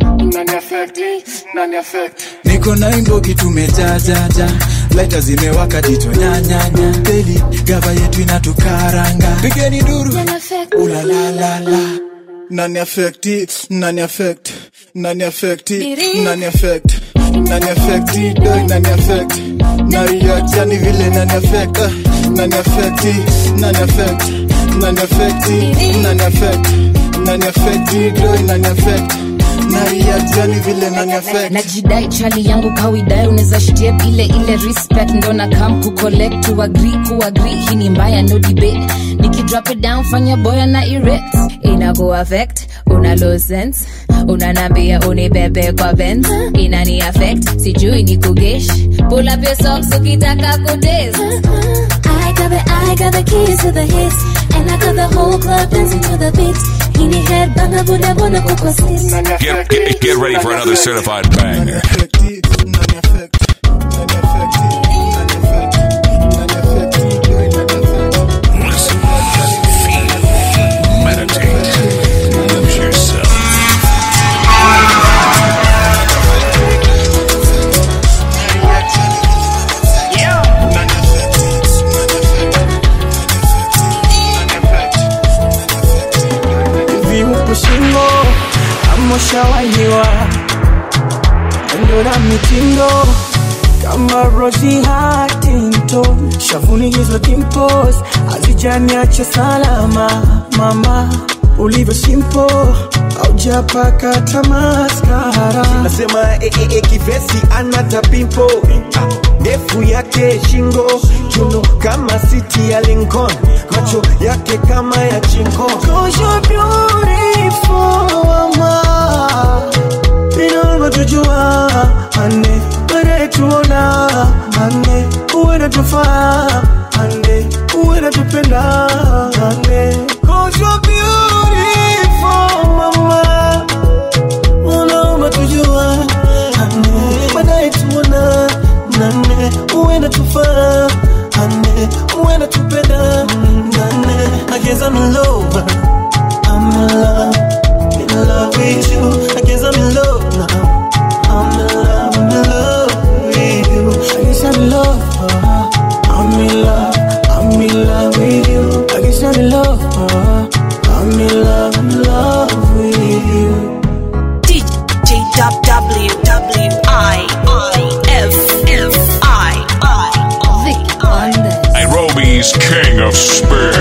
niko na imbogi tumejajaja laita zimewaka jicho nyanyanya deli gava yetu inatukaranga pigeni duru ulalalala nani affecti nani affect nani affecti nani affect nani affecti doi nani affect na react yani vile nani affect ah, nani affecti nani affect nani affecti nani affect nani affecti doi nani affect na react yani vile nani affect najidai chali yangu kawidai unaweza shitie ile ile respect ndo na kam kucollect to agree kuagree hii ni mbaya no debate nikidrop it down fanya boya na erect inago affect una low sense unanambia unibebe kwa benz inani affect sijui ni kugesh pull up your socks ukitaka kudance I got the, I got the keys to the hits, and I got the whole club dancing to the beat. Hini head banga buda bona kuko sis. Get, get, get ready for another certified banger. Listen, feel, meditate, lose yourself. hivi upo shingo ama ushawahiwa endo na mitindo kama Rosie Huntington shavuni hizo dimples hazijaniacha salama mama ulivyo simple aujapaka tamaskara nasema e, e, e, kivesi anata pimpo Ah, ndefu yake shingo chuno kama siti ya Lincoln macho yake kama ya chinko Cause you're beautiful, mama. Inaomba tujua ane baadaye tuona ane uwe natufaa ane uwe natupenda ane Cause you're beautiful, mama. Unaomba tujua ane baadaye tuona nane uwe natufaa ane uwe natupenda nane I guess I'm in love I'm in love, in love with you. I guess I'm in love now. I'm in love, I'm in love with you. I guess I'm in love. uh, I'm in love, I'm in love with you. I guess I'm in love. uh, I'm in love, I'm in love with you. DJ W W I I F F I I Nairobi's king of spin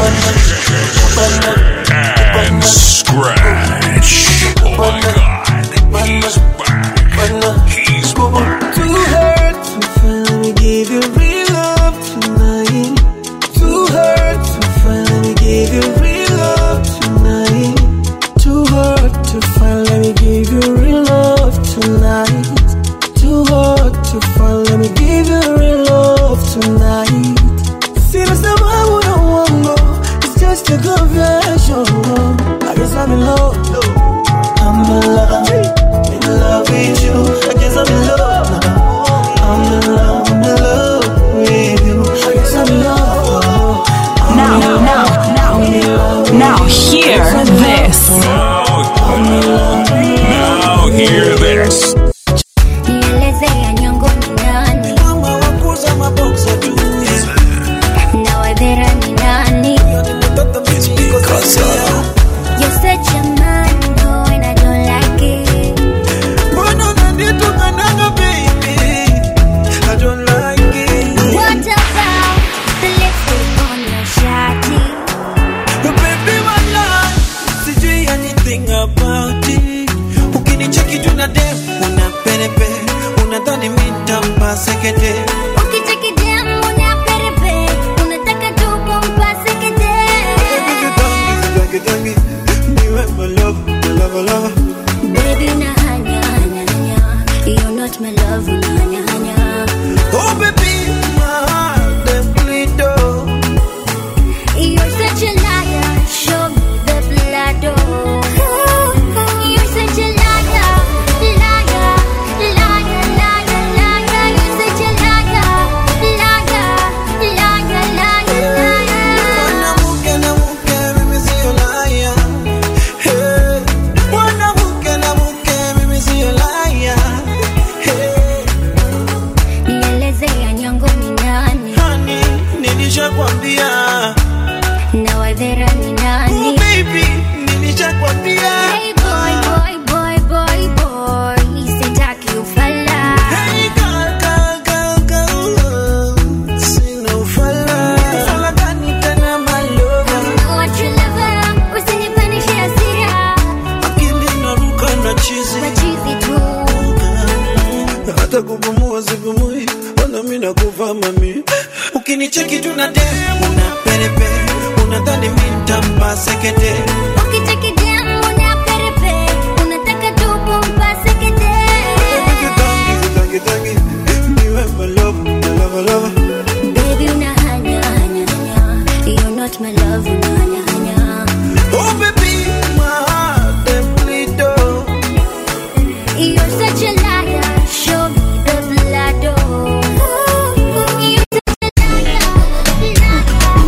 and scratch. Oh my God, he's back. He's back. Too hurt to finally give you real love tonight. Too hurt to finally give you real love tonight. Too hurt to finally give you real love tonight. Too hurt to finally give you real love tonight. Sina sababu na uongo, it's just a confession. I guess I'm in love. I'm in love, in love Now hear this. Now hear this. Nielezea nyongo ni nani? Na wadhera ni nani? You're such a man, no, and I don't like it. What about the lipstick on your shawty? sijui anything about it ukinicheki tuna dem una perepe unadhani mitampa sekete Ukicheki dem una perepe, unataka tu kumpase kete. tangi tangi niwe my love my love love Baby, una hanya, hanya, hanya. You're not my love, una hanya, hanya. oh baby my heart dem bleed oh You're such a liar, show me the blood, oh. You're such a liar, liar, liar, liar, liar. You're such a liar, liar, liar, liar, liar. mwanamke na mke mimi sio laya Hey. mwanamke na mke mimi sio laya Hey. Nielezea nyongo ni nani? Honey, nilishakwambia Na wadhera ni nani? Oh, baby, nilishakwambia Hey boy, boy, boy, boy, boy. Sitaki ufala. Hey, girl, girl, girl, girl. Sina ufala. Ufala gani tena, my lover? What you lover, usinipandishe hasira. Akili inaruka na chizi. Machizi tu. hata kupumua sipumui wala mi nakufa mami ukinicheki tuna dem una perepe unadhani mi ntampa sekete Ukicheki dem una perepe, unataka tu kumpase kete. tangi tangi niwe my love my love love Baby, una hanya, hanya, hanya. You're not my love, una hanya, hanya. oh baby my heart dem bleed oh You're such a liar, show me the blood, oh. You're such a liar,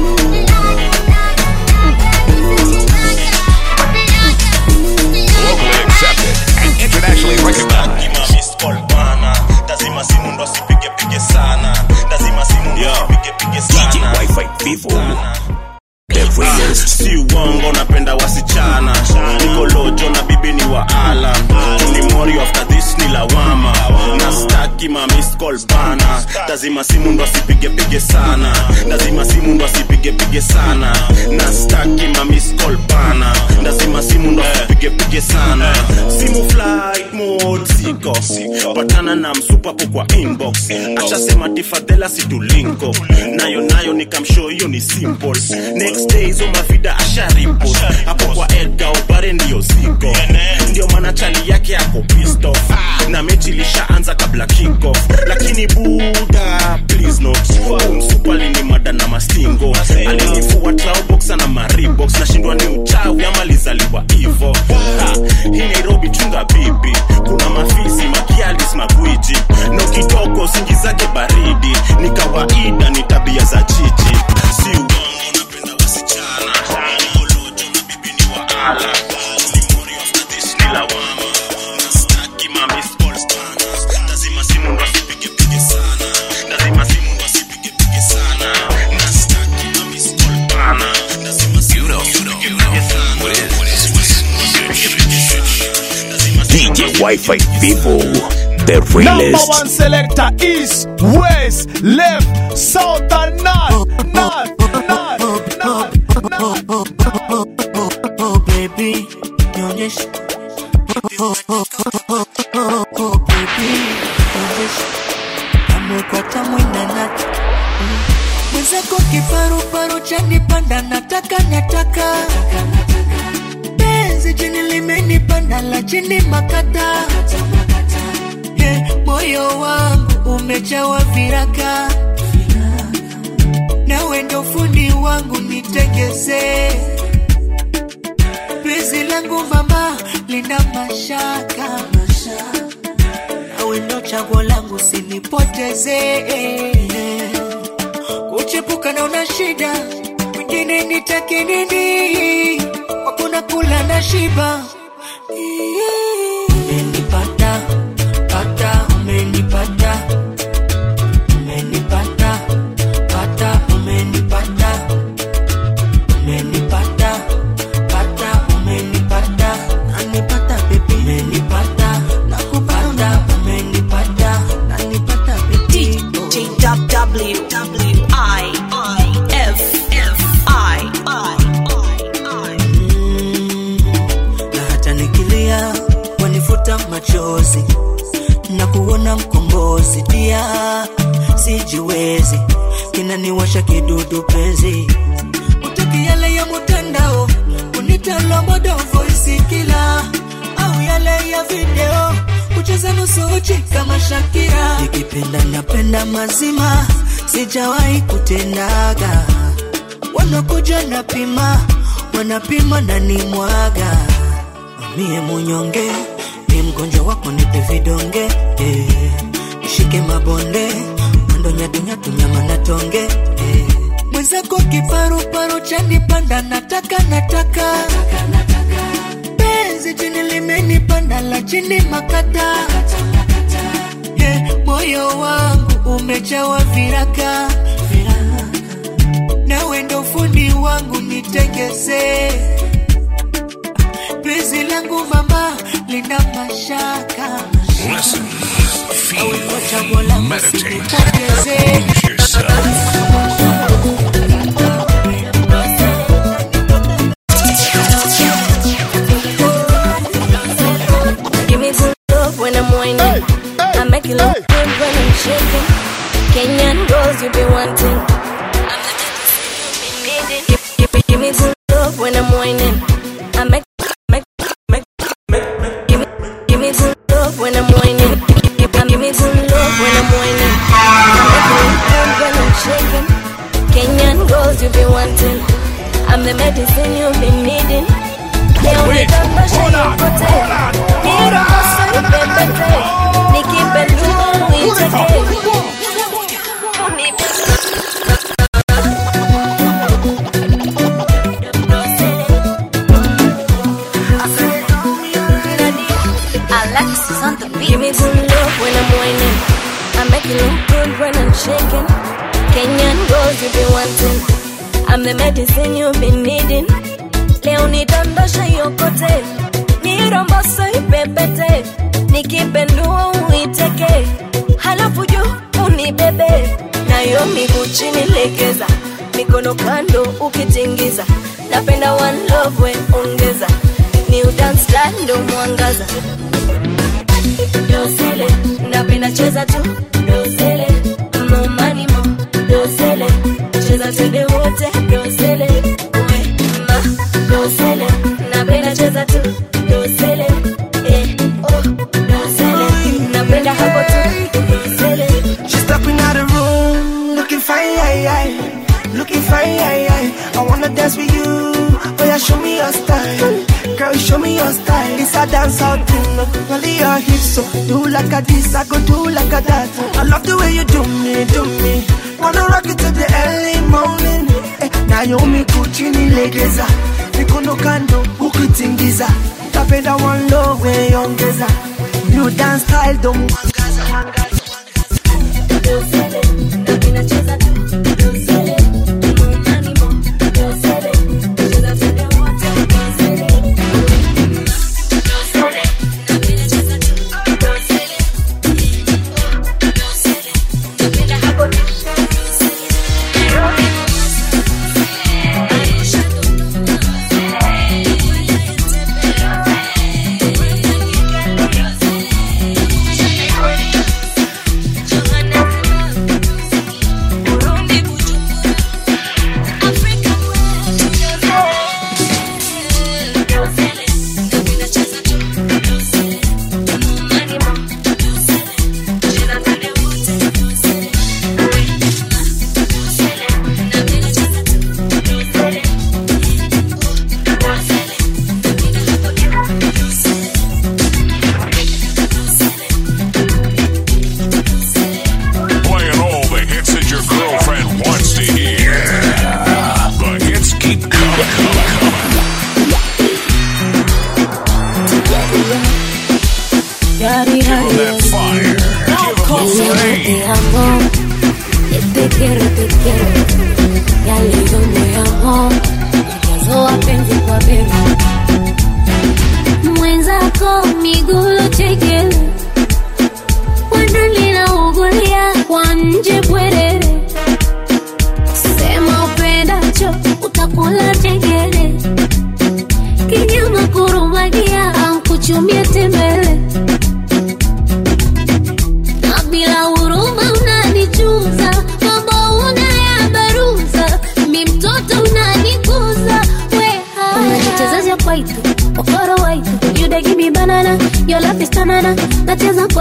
Locally accepted and internationally recognized. lazima simu ndo asipigepige sana lazima simu ndo asipigepige sana Wi-Fi Vivo. The realest. si uongo napenda wasichana niko lojo na bibi ni wa ala ni mori after this ni lawama na staki ma missed call bana lazima simu ndo asipigepige sana lazima simu ndo asipigepige sana na staki ma missed call bana lazima simu ndo asipigepige sana simu flight mode siko patana na msupapo kwa inbox ashasema tifadhela situlinko nayo nayo nikamshow hiyo ni simple next day hizo mavida asharipot hapo kwa edga ubare ndiyo ziko ndio maana chali yake ako pissed off na mechi ilishaanza kabla kickoff lakini buda please not umsupali ni mada na mastingo alinifua traubox na maribox nashindwa ni uchawi ama lizaliwa hivo Ha, hii nairobi chunga bibi kuna mafisi makialis magwiji na ukitoka usingi zake baridi ni kawaida ni tabia za chichi si uongo napenda wasichana Nikolojo na bibi ni wa ala Ni mori after this ni lawama Na staki ma missed calls bana. lazima simu ndo asipigepige sana lazima simu ndo asipigepige sana na staki ma missed call bana. lazima simu ndo asipigepige sana DJ Wi-Fi Vivo. The Number realest. one selector east, west, left, south and north. North, north, oh baby nionyeshe oh, oh, oh, oh, oh, baby nionyeshe amekwata mwinanati mwenzako kiparuparu chanipanda nataka nataka penzi chini limenipanda la chini makata yeah, moyo wangu umejawa viraka nawe ndo fundi wangu nitegezee penzi langu mama lina mashaka nawe ndo chaguo langu sinipoteze kuchepuka na una shida nitakinini takinini hakuna kula na shiba umenipata pata umenipata umenipata pata umenipata umenipata pata umenipata nanipata baby umenipata nakupata umenipata nanipata baby W W I I F F I I na hata nikilia wanifuta machozi na kuona mkombozi dia sijiwezi kinaniwasha kidudu penzi utaki yale ya mutandao unitalomodo voisi kila au yale ya video kucheza nusu uchi kama Shakira nikipenda napenda mazima sijawahi kutendaga wanakuja napima wanapima na ni mwaga mie munyonge ni mgonjwa wako nipe vidonge eh. nishike mabonde mwendo nyatunyatu nyama na tonge eh. mwenzako kiparuparu chanipanda nataka nataka penzi chini limenipanda la chini makata yeah, moyo wangu umejawa viraka nawe ndo fundi wangu nitegeze penzi langu mama lina mashaka Listen, chaguo feel, langu meditate, sinipoteze lose yourself. Give me some love when I'm whining. I make you look good when I'm shaking. Kenyan girls you be wanting. I'm the medicine you be needing. Give, give, give me some love when I'm whining. I make, make, make, make, make. Give me, give me some love when I'm whining. Give, give, give me some love when I'm whining. I make you look good when I'm shaking. Kenyan girls you be wanting. I'm the medicine you be needing. Leo nitambasha yokote Nirokosa nipepete Nikipe ndugu uiteke Alexis on the beat. Give me some love when I'm whining I make you look good when I'm shaking Kenyan girls you be wanting I'm the medicine you've been needing Leo nidondosha yokote Niromboso ipepete Nikipendua uiteke Halafu juu unibebe Nayo miguu chini legeza Mikono kando ukitingiza Napenda one love we ongeza New dance style ndo mwangaza Dosele, napenda cheza tu Dosele, mo money mo Dosele, cheza twende wote Dosele, we ma Dosele, napenda cheza tu Dosele, eh, oh Dosele, napenda hapo tu Dosele She's stepping out the room, looking fine, aye, aye. looking fine. Aye, aye. I wanna dance with you, oh yeah, show me your style. Girl, show me your style. It's a dance out thing, look, only your hips, so do like a this, I go do like a that. I love the way you do me, do me. Wanna rock it till the early morning. Eh, Naomi kuchini legeza, mikono kando ukitingiza. Tapenda one love we ongeza. New dance style, don't mwangaza. Dosele, napenda cheza tu Dosele, mo money mo Dosele, cheza twende wote Dosele Dosele, napenda cheza tu Dosele, oh, Dosele, napenda hapo tu Dosele, Nairobi Aisha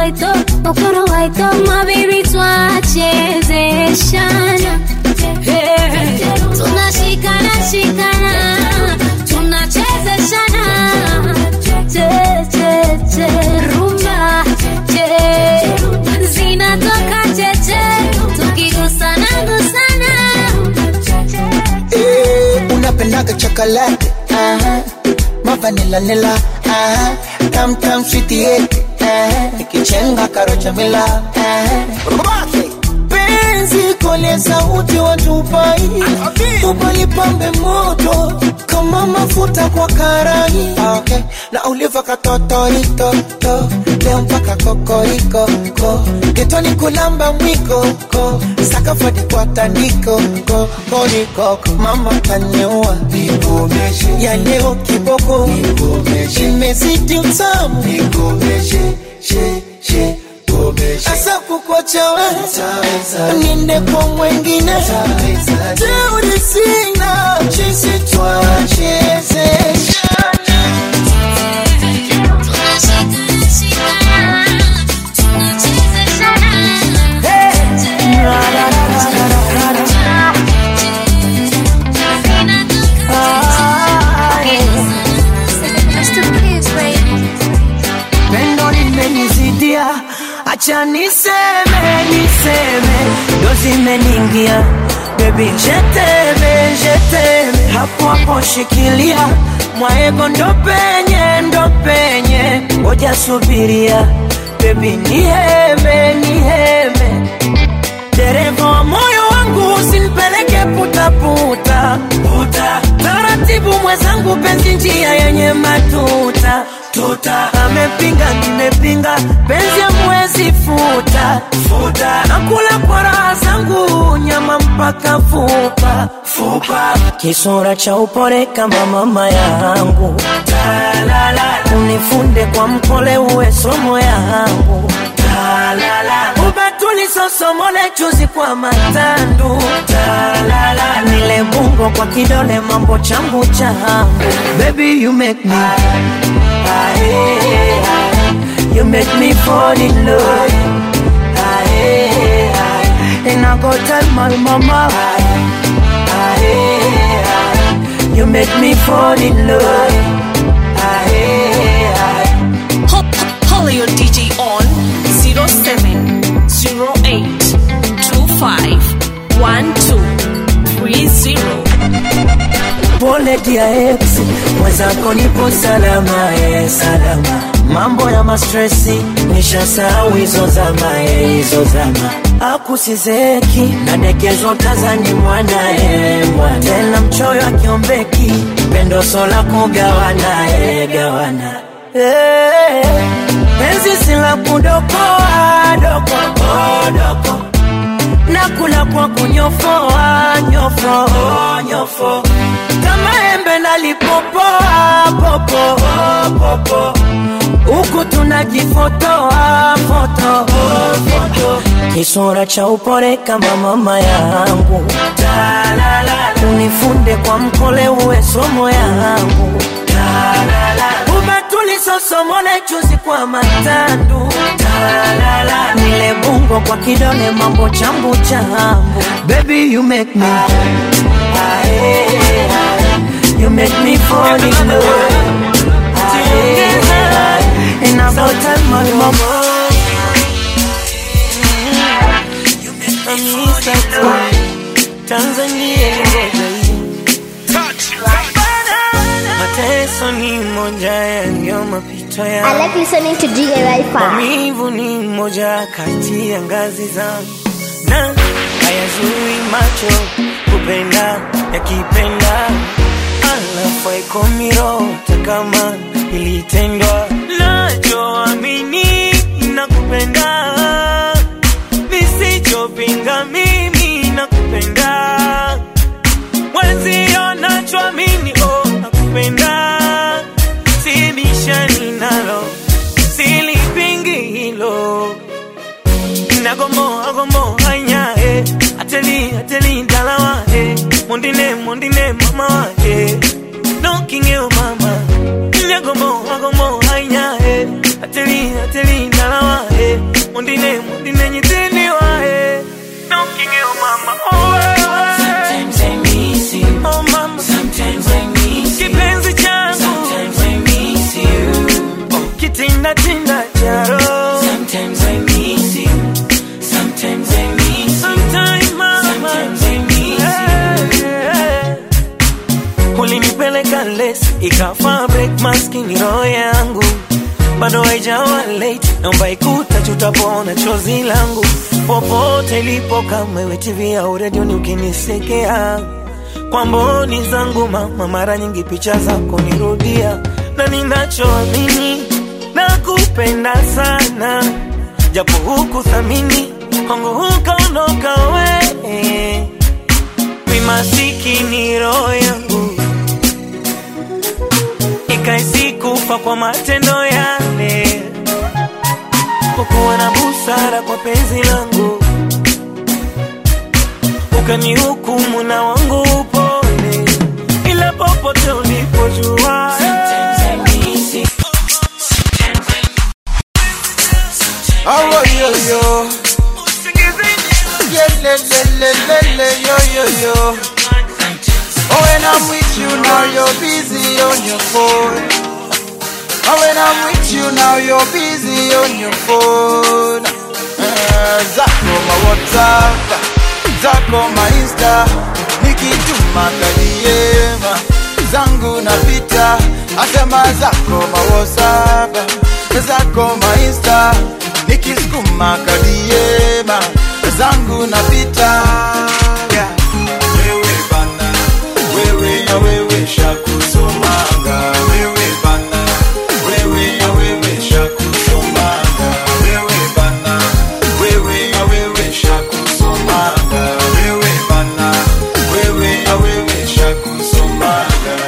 waito okoro waito mabibi twachezeshana Hey, tunashikana shikana tunachezeshana che che che rumba che zinatoka cheche tukigusana gusana Eh, unapendaga chocolate uh-huh. mavanila nila uh-huh. tam tam sweetie uh-huh. ikichenga karocha mila uh-huh. penzi kole sauti watupai upalipambe moto kama mafuta kwa karai okay. na uliva katotoritoto leo mpaka kokoriko ko getoni kulamba mwiko ko sakafadi kwa tandiko ko korikoko mama kanyeua ya leo kiboko imezidi utamu asa kukwachawe ninde kwa mwengine teuri sina chisi twachezesha pendo limenizidia acha niseme niseme ndo zimeningia bebi jeteme jeteme hapo hapo shikilia mwaego ndo penye ndo penye ngoja subiria bebi niheme niheme dereva wa moyo wangu usinipeleke putaputa puta taratibu mwenzangu penzi njia yenye matuta tuta amepinga nimepinga penzi amwezi futa futa nakula kwa raha zangu nyama mpaka fupa fupa kisura cha upole kama mama yangu unifunde kwa mkole uwe somo yangu ubatuli sosomole chuzi kwa matandu Talala. nile bungo kwa kidole mambo changu changu baby you make me Aye, aye. you make me fall in love Aye, aye. and I go tell my mama Aye, aye. you make me fall in love Aye, aye. Call your DJ on 0708251230. pole dia ex mwenzako nipo salama e salama mambo ya mastresi nishasahau hizo zama e hizo zama akusizeki nadekezwa tazani mwana e mwana tena mchoyo akiombeki pendo sola kugawana e gawana Eh, penzi sila kudokoa doko doko nakula kwa kunyofoa nyofo nyofo kama embe nalipopoa popo popo huku tunajifotoa foto foto kisura cha upole kama mama yangu unifunde kwa mkole uwe somo yangu ubatuli sosomole chuzi kwa matandu nile bungo kwa kidole mambo chambu chambu baby you make me Aye, aye. you make me fall in love Aye, aye. and I go tell my mama Amisa tu, Tanzania ngoja mateso ni moja ya ndio mapito ya I like listening to DJ Wi-Fi. maumivu ni moja kati ya ngazi zangu na hayazui macho kupenda yakipenda alafu aikomiro kama ilitendwa nachoamini nakupenda nisichopinga mimi nakupenda mwenzio nachoamini oh, nakupenda sibishani nalo silipingi hilo nagomoa gomoa nyae ateli ateli dalawa e mondine mondine mama wa e nokingeo mama nagomoa gomoa nyae ateli ateli ateli ndalawa eh mundine mundine nyitini wa eh knocking you mama oh eh, Sometimes I miss you. oh mama Sometimes I miss you. kipenzi changu Sometimes I miss you. kitinda tinda charo Sometimes I miss you. Sometimes I miss you. Sometimes, mama. Sometimes I miss you. ulinipeleka les ikafa break maskini roho yangu bado haijawa late naomba ikuta tutapona chozi langu popote ilipo kama iwe tv au redioni ukinisekea kwa mboni zangu mama mara nyingi picha zako nirudia na ninachoamini na kupenda sana japo huku thamini kwangu hukaondoka we mi masikini roho yangu ikaisikufa kwa matendo yale kukuwa na busara kwa penzi langu ukanihukumu na wangu upole ila popote ulipojua Oh, yo, yo. Yeah, le, le, le, le, le, yo, yo, yo. Oh, when I'm with you now, you're busy on your phone. Oh, when I'm with you now, you're busy on your phone. Eh, zako ma WhatsApp, zako ma Insta, nikituma kadiema zangu napita, asema zako ma WhatsApp, zako ma Insta, nikisukuma kadiema zangu napita. Yeah. Wewe bana, wewe ya wewe shakusomanga, wewe bana, wewe ya wewe shakusomanga, wewe bana, wewe ya wewe shakusomanga, wewe bana, wewe ya wewe shakusomanga.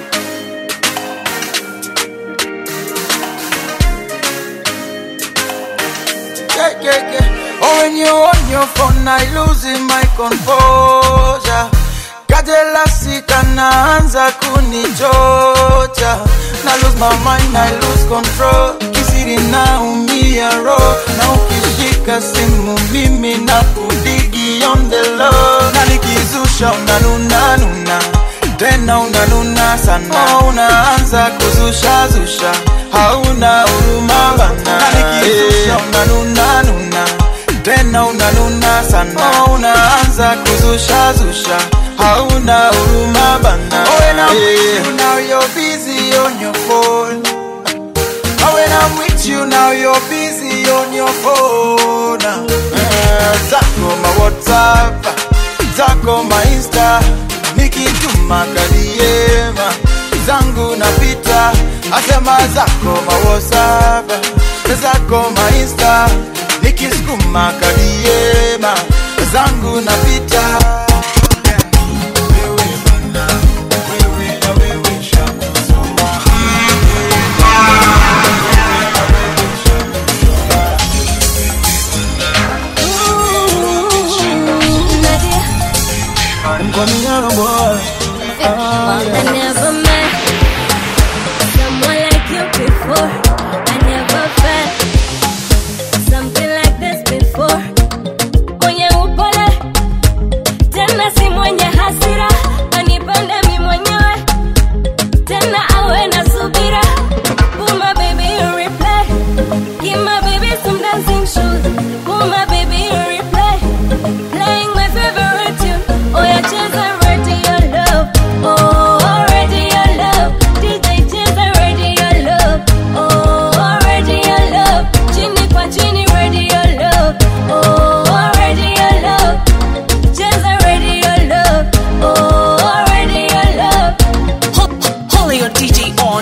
yeah, yeah, yeah. Oh, when you on your phone, I losing my composure. Kajelasi kanaanza kunichocha na lose my mind, I lose control. Kisiri naumia roho na ukishika simu mimi na kudigi on the low, na nikizusha unanuna nuna tena unanuna sana, oh, unaanza kuzusha zusha, hauna huruma bana, na nikizusha unanuna nuna tena unanuna sana, oh, unaanza kuzusha zusha, hauna huruma bana. Oh, when I'm with you now you're busy on your phone. Oh, when I'm with you now you're busy on your phone. Eh, zako ma WhatsApp, zako ma Insta, nikituma kadiema zangu napita, asema zako ma WhatsApp, zako ma Insta, nikisukuma kadiema zangu napita. I'm coming out, boy. I never met someone like you before. I never felt something like this before. Mwenye upole tena si mwenye hasira, anipende mi mwenyewe tena awe na subira. Put my baby in replay, give my baby some dancing shoes. Put my baby in replay, playing my favorite tune. Oh yeah, cheza radio love. Oh, radio love. DJ cheza radio love. Oh, radio love. Chini kwa chini radio love. Oh, radio love. Cheza radio love. Oh, radio love. Call your DJ on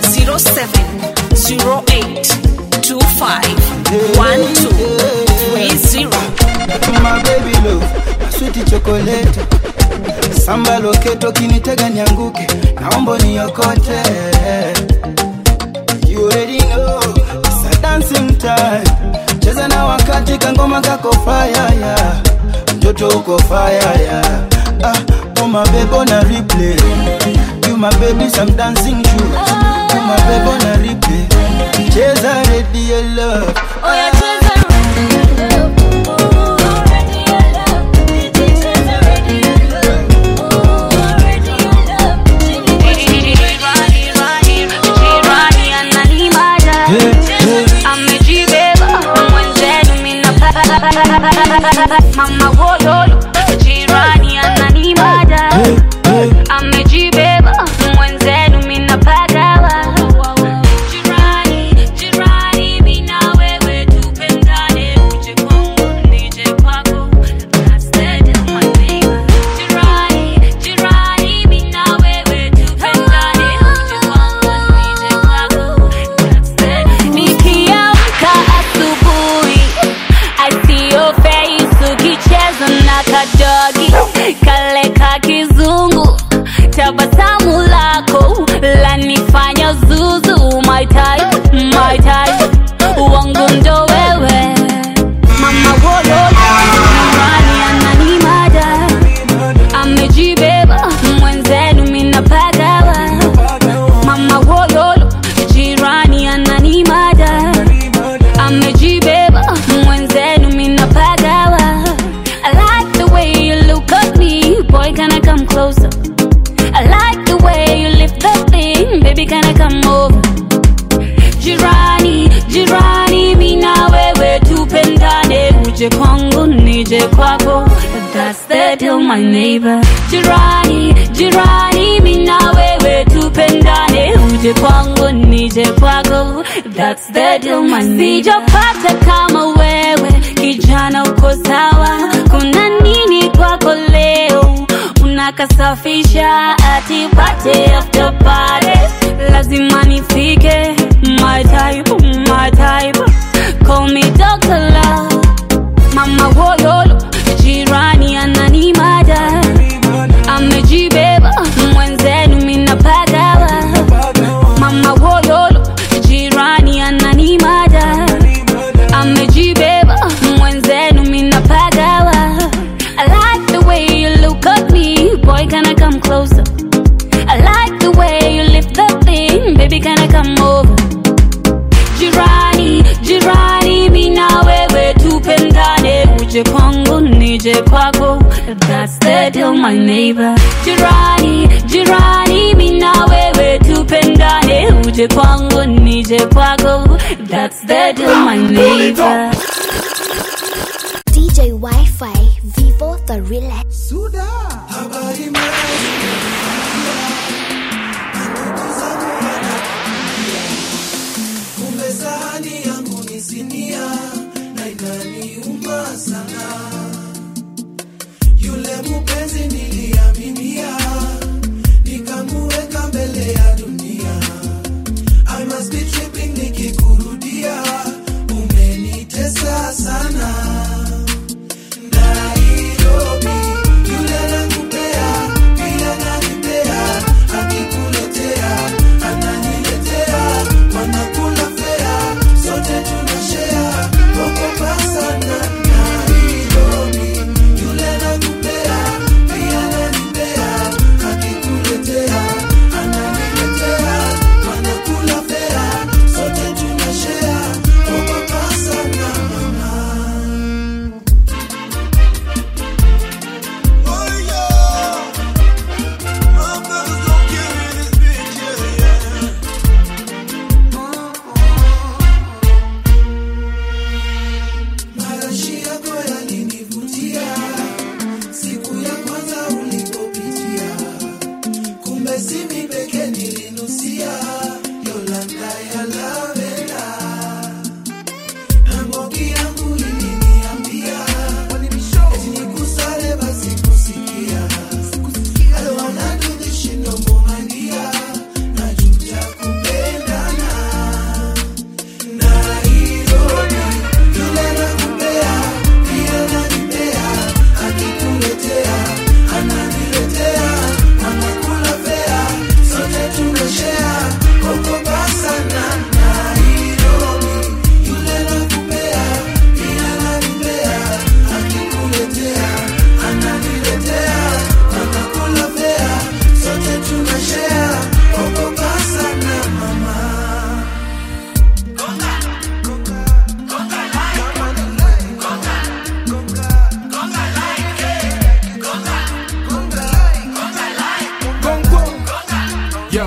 0708251230. My baby love, sweet chocolate. Samba loketo kinitega nianguke, naomba niokote. You already know, it's a dancing time. Cheza na wakati kangoma kako fire yeah. Mtoto uko fire yeah. Ah, oh my baby on a replay. You my baby some dancing shoes. You my baby on a replay. cheza radio love Oh, yeah, cheza radio love. Oh, radio love. DJ cheza radio love. Oh, radio love. Jirani ananimada. Amejibeba mwenzenu minapata. Mama woyolo jirani ananimada amejibeba mwenzenu minapagawa jirani jirani mina wewe tupendane uje kwangu nije kwako That's the deal, my neighbor. Jirani, jirani, mina wewe tupendane uje kwangu nije kwako That's the deal. Nikiamka asubuhi I see your face ukicheza na kadogi kale ka kizungu tabasamu lako lanifanya zuzu my type, my type wangu ndo wewe mama woyo jirani ananimada amejibeba mwenzenu minapagawa mama woyolo jirani ananimada amejibeba mwenzenu minapagawa I like the way you look at me boy can I come closer I like the way you lift the thing baby can I come over jirani jirani mina wewe tupendane uje kwangu nije kwako That's the deal my neighbor jirani jirani mina wewe tupendane uje kwangu nije kwako That's the deal my neighbor sijapata kama wewe kijana uko sawa kuna nini kwako leo unakasafisha atipate after party lazima nifike my type, my type call me Dr. Love mama woyolo jirani ananimada amejibeba mwenzenu minapagawa mama woyolo jirani ananimada amejibeba mwenzenu minapagawa I like the way you look at me boy can I come closer I like the way you lift the thing baby can I come over jirani jirani mina wewe tupendane uje kwangu nije kwako That's the deal my neighbor jirani jirani mina wewe tupendane uje kwangu nije kwako That's the deal my neighbor DJ Wi-Fi, Vivo the realest. Suda. kumbe sahani yangu ni sinia na inaniuma sana yule mupenzi niliaminia nikamuweka mbele ya dunia I must be tripping nikikurudia umenitesa sana Nairobi yule nakupea pia nanipea akikuletea ananiletea wanakula fea sote tunashea okopa sana Nairobi yule nakupea pia nanipea akikuletea ananiletea wanakula fea sote tunashea okopa sana mama Marashi yako yalinivutia siku ya kwanza ulipopitia, kumbe si mimi pekee nilinusia Yolanda ya lavenda, na ngoki yangu iliniambia eti nikusale basi kusikia I don't wanna do this shit no more my dear, najuta kupendana Nairobi yule nakupea pia nanipea akikuletea ananiletea anakula fea Yo.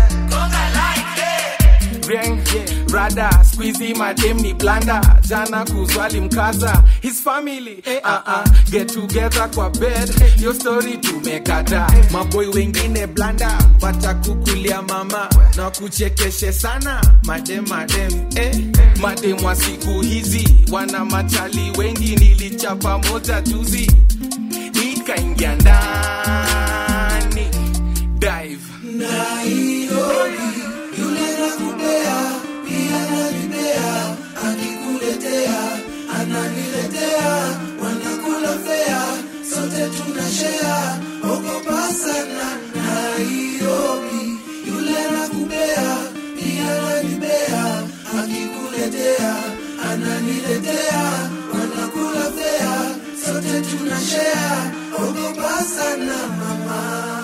Ring, rada squeezy madem ni blanda jana kuzwali mkaza his family uh -uh. get together kwa bed yo story tumekata maboy wengine blanda watakukulia mama na kuchekeshe sana madem madem eh. madem wa siku hizi wana machali wengi nilichapa moja juzi ikaingia ndani dive Nairobi, yule nakupea, pia nanipea, akikuletea, ananiletea, wanakula fea, sote tunashea, ogopa sana. Nairobi, yule nakupea, pia nanipea, akikuletea, ananiletea, wanakula fea, sote tunashea, ogopa sana mama.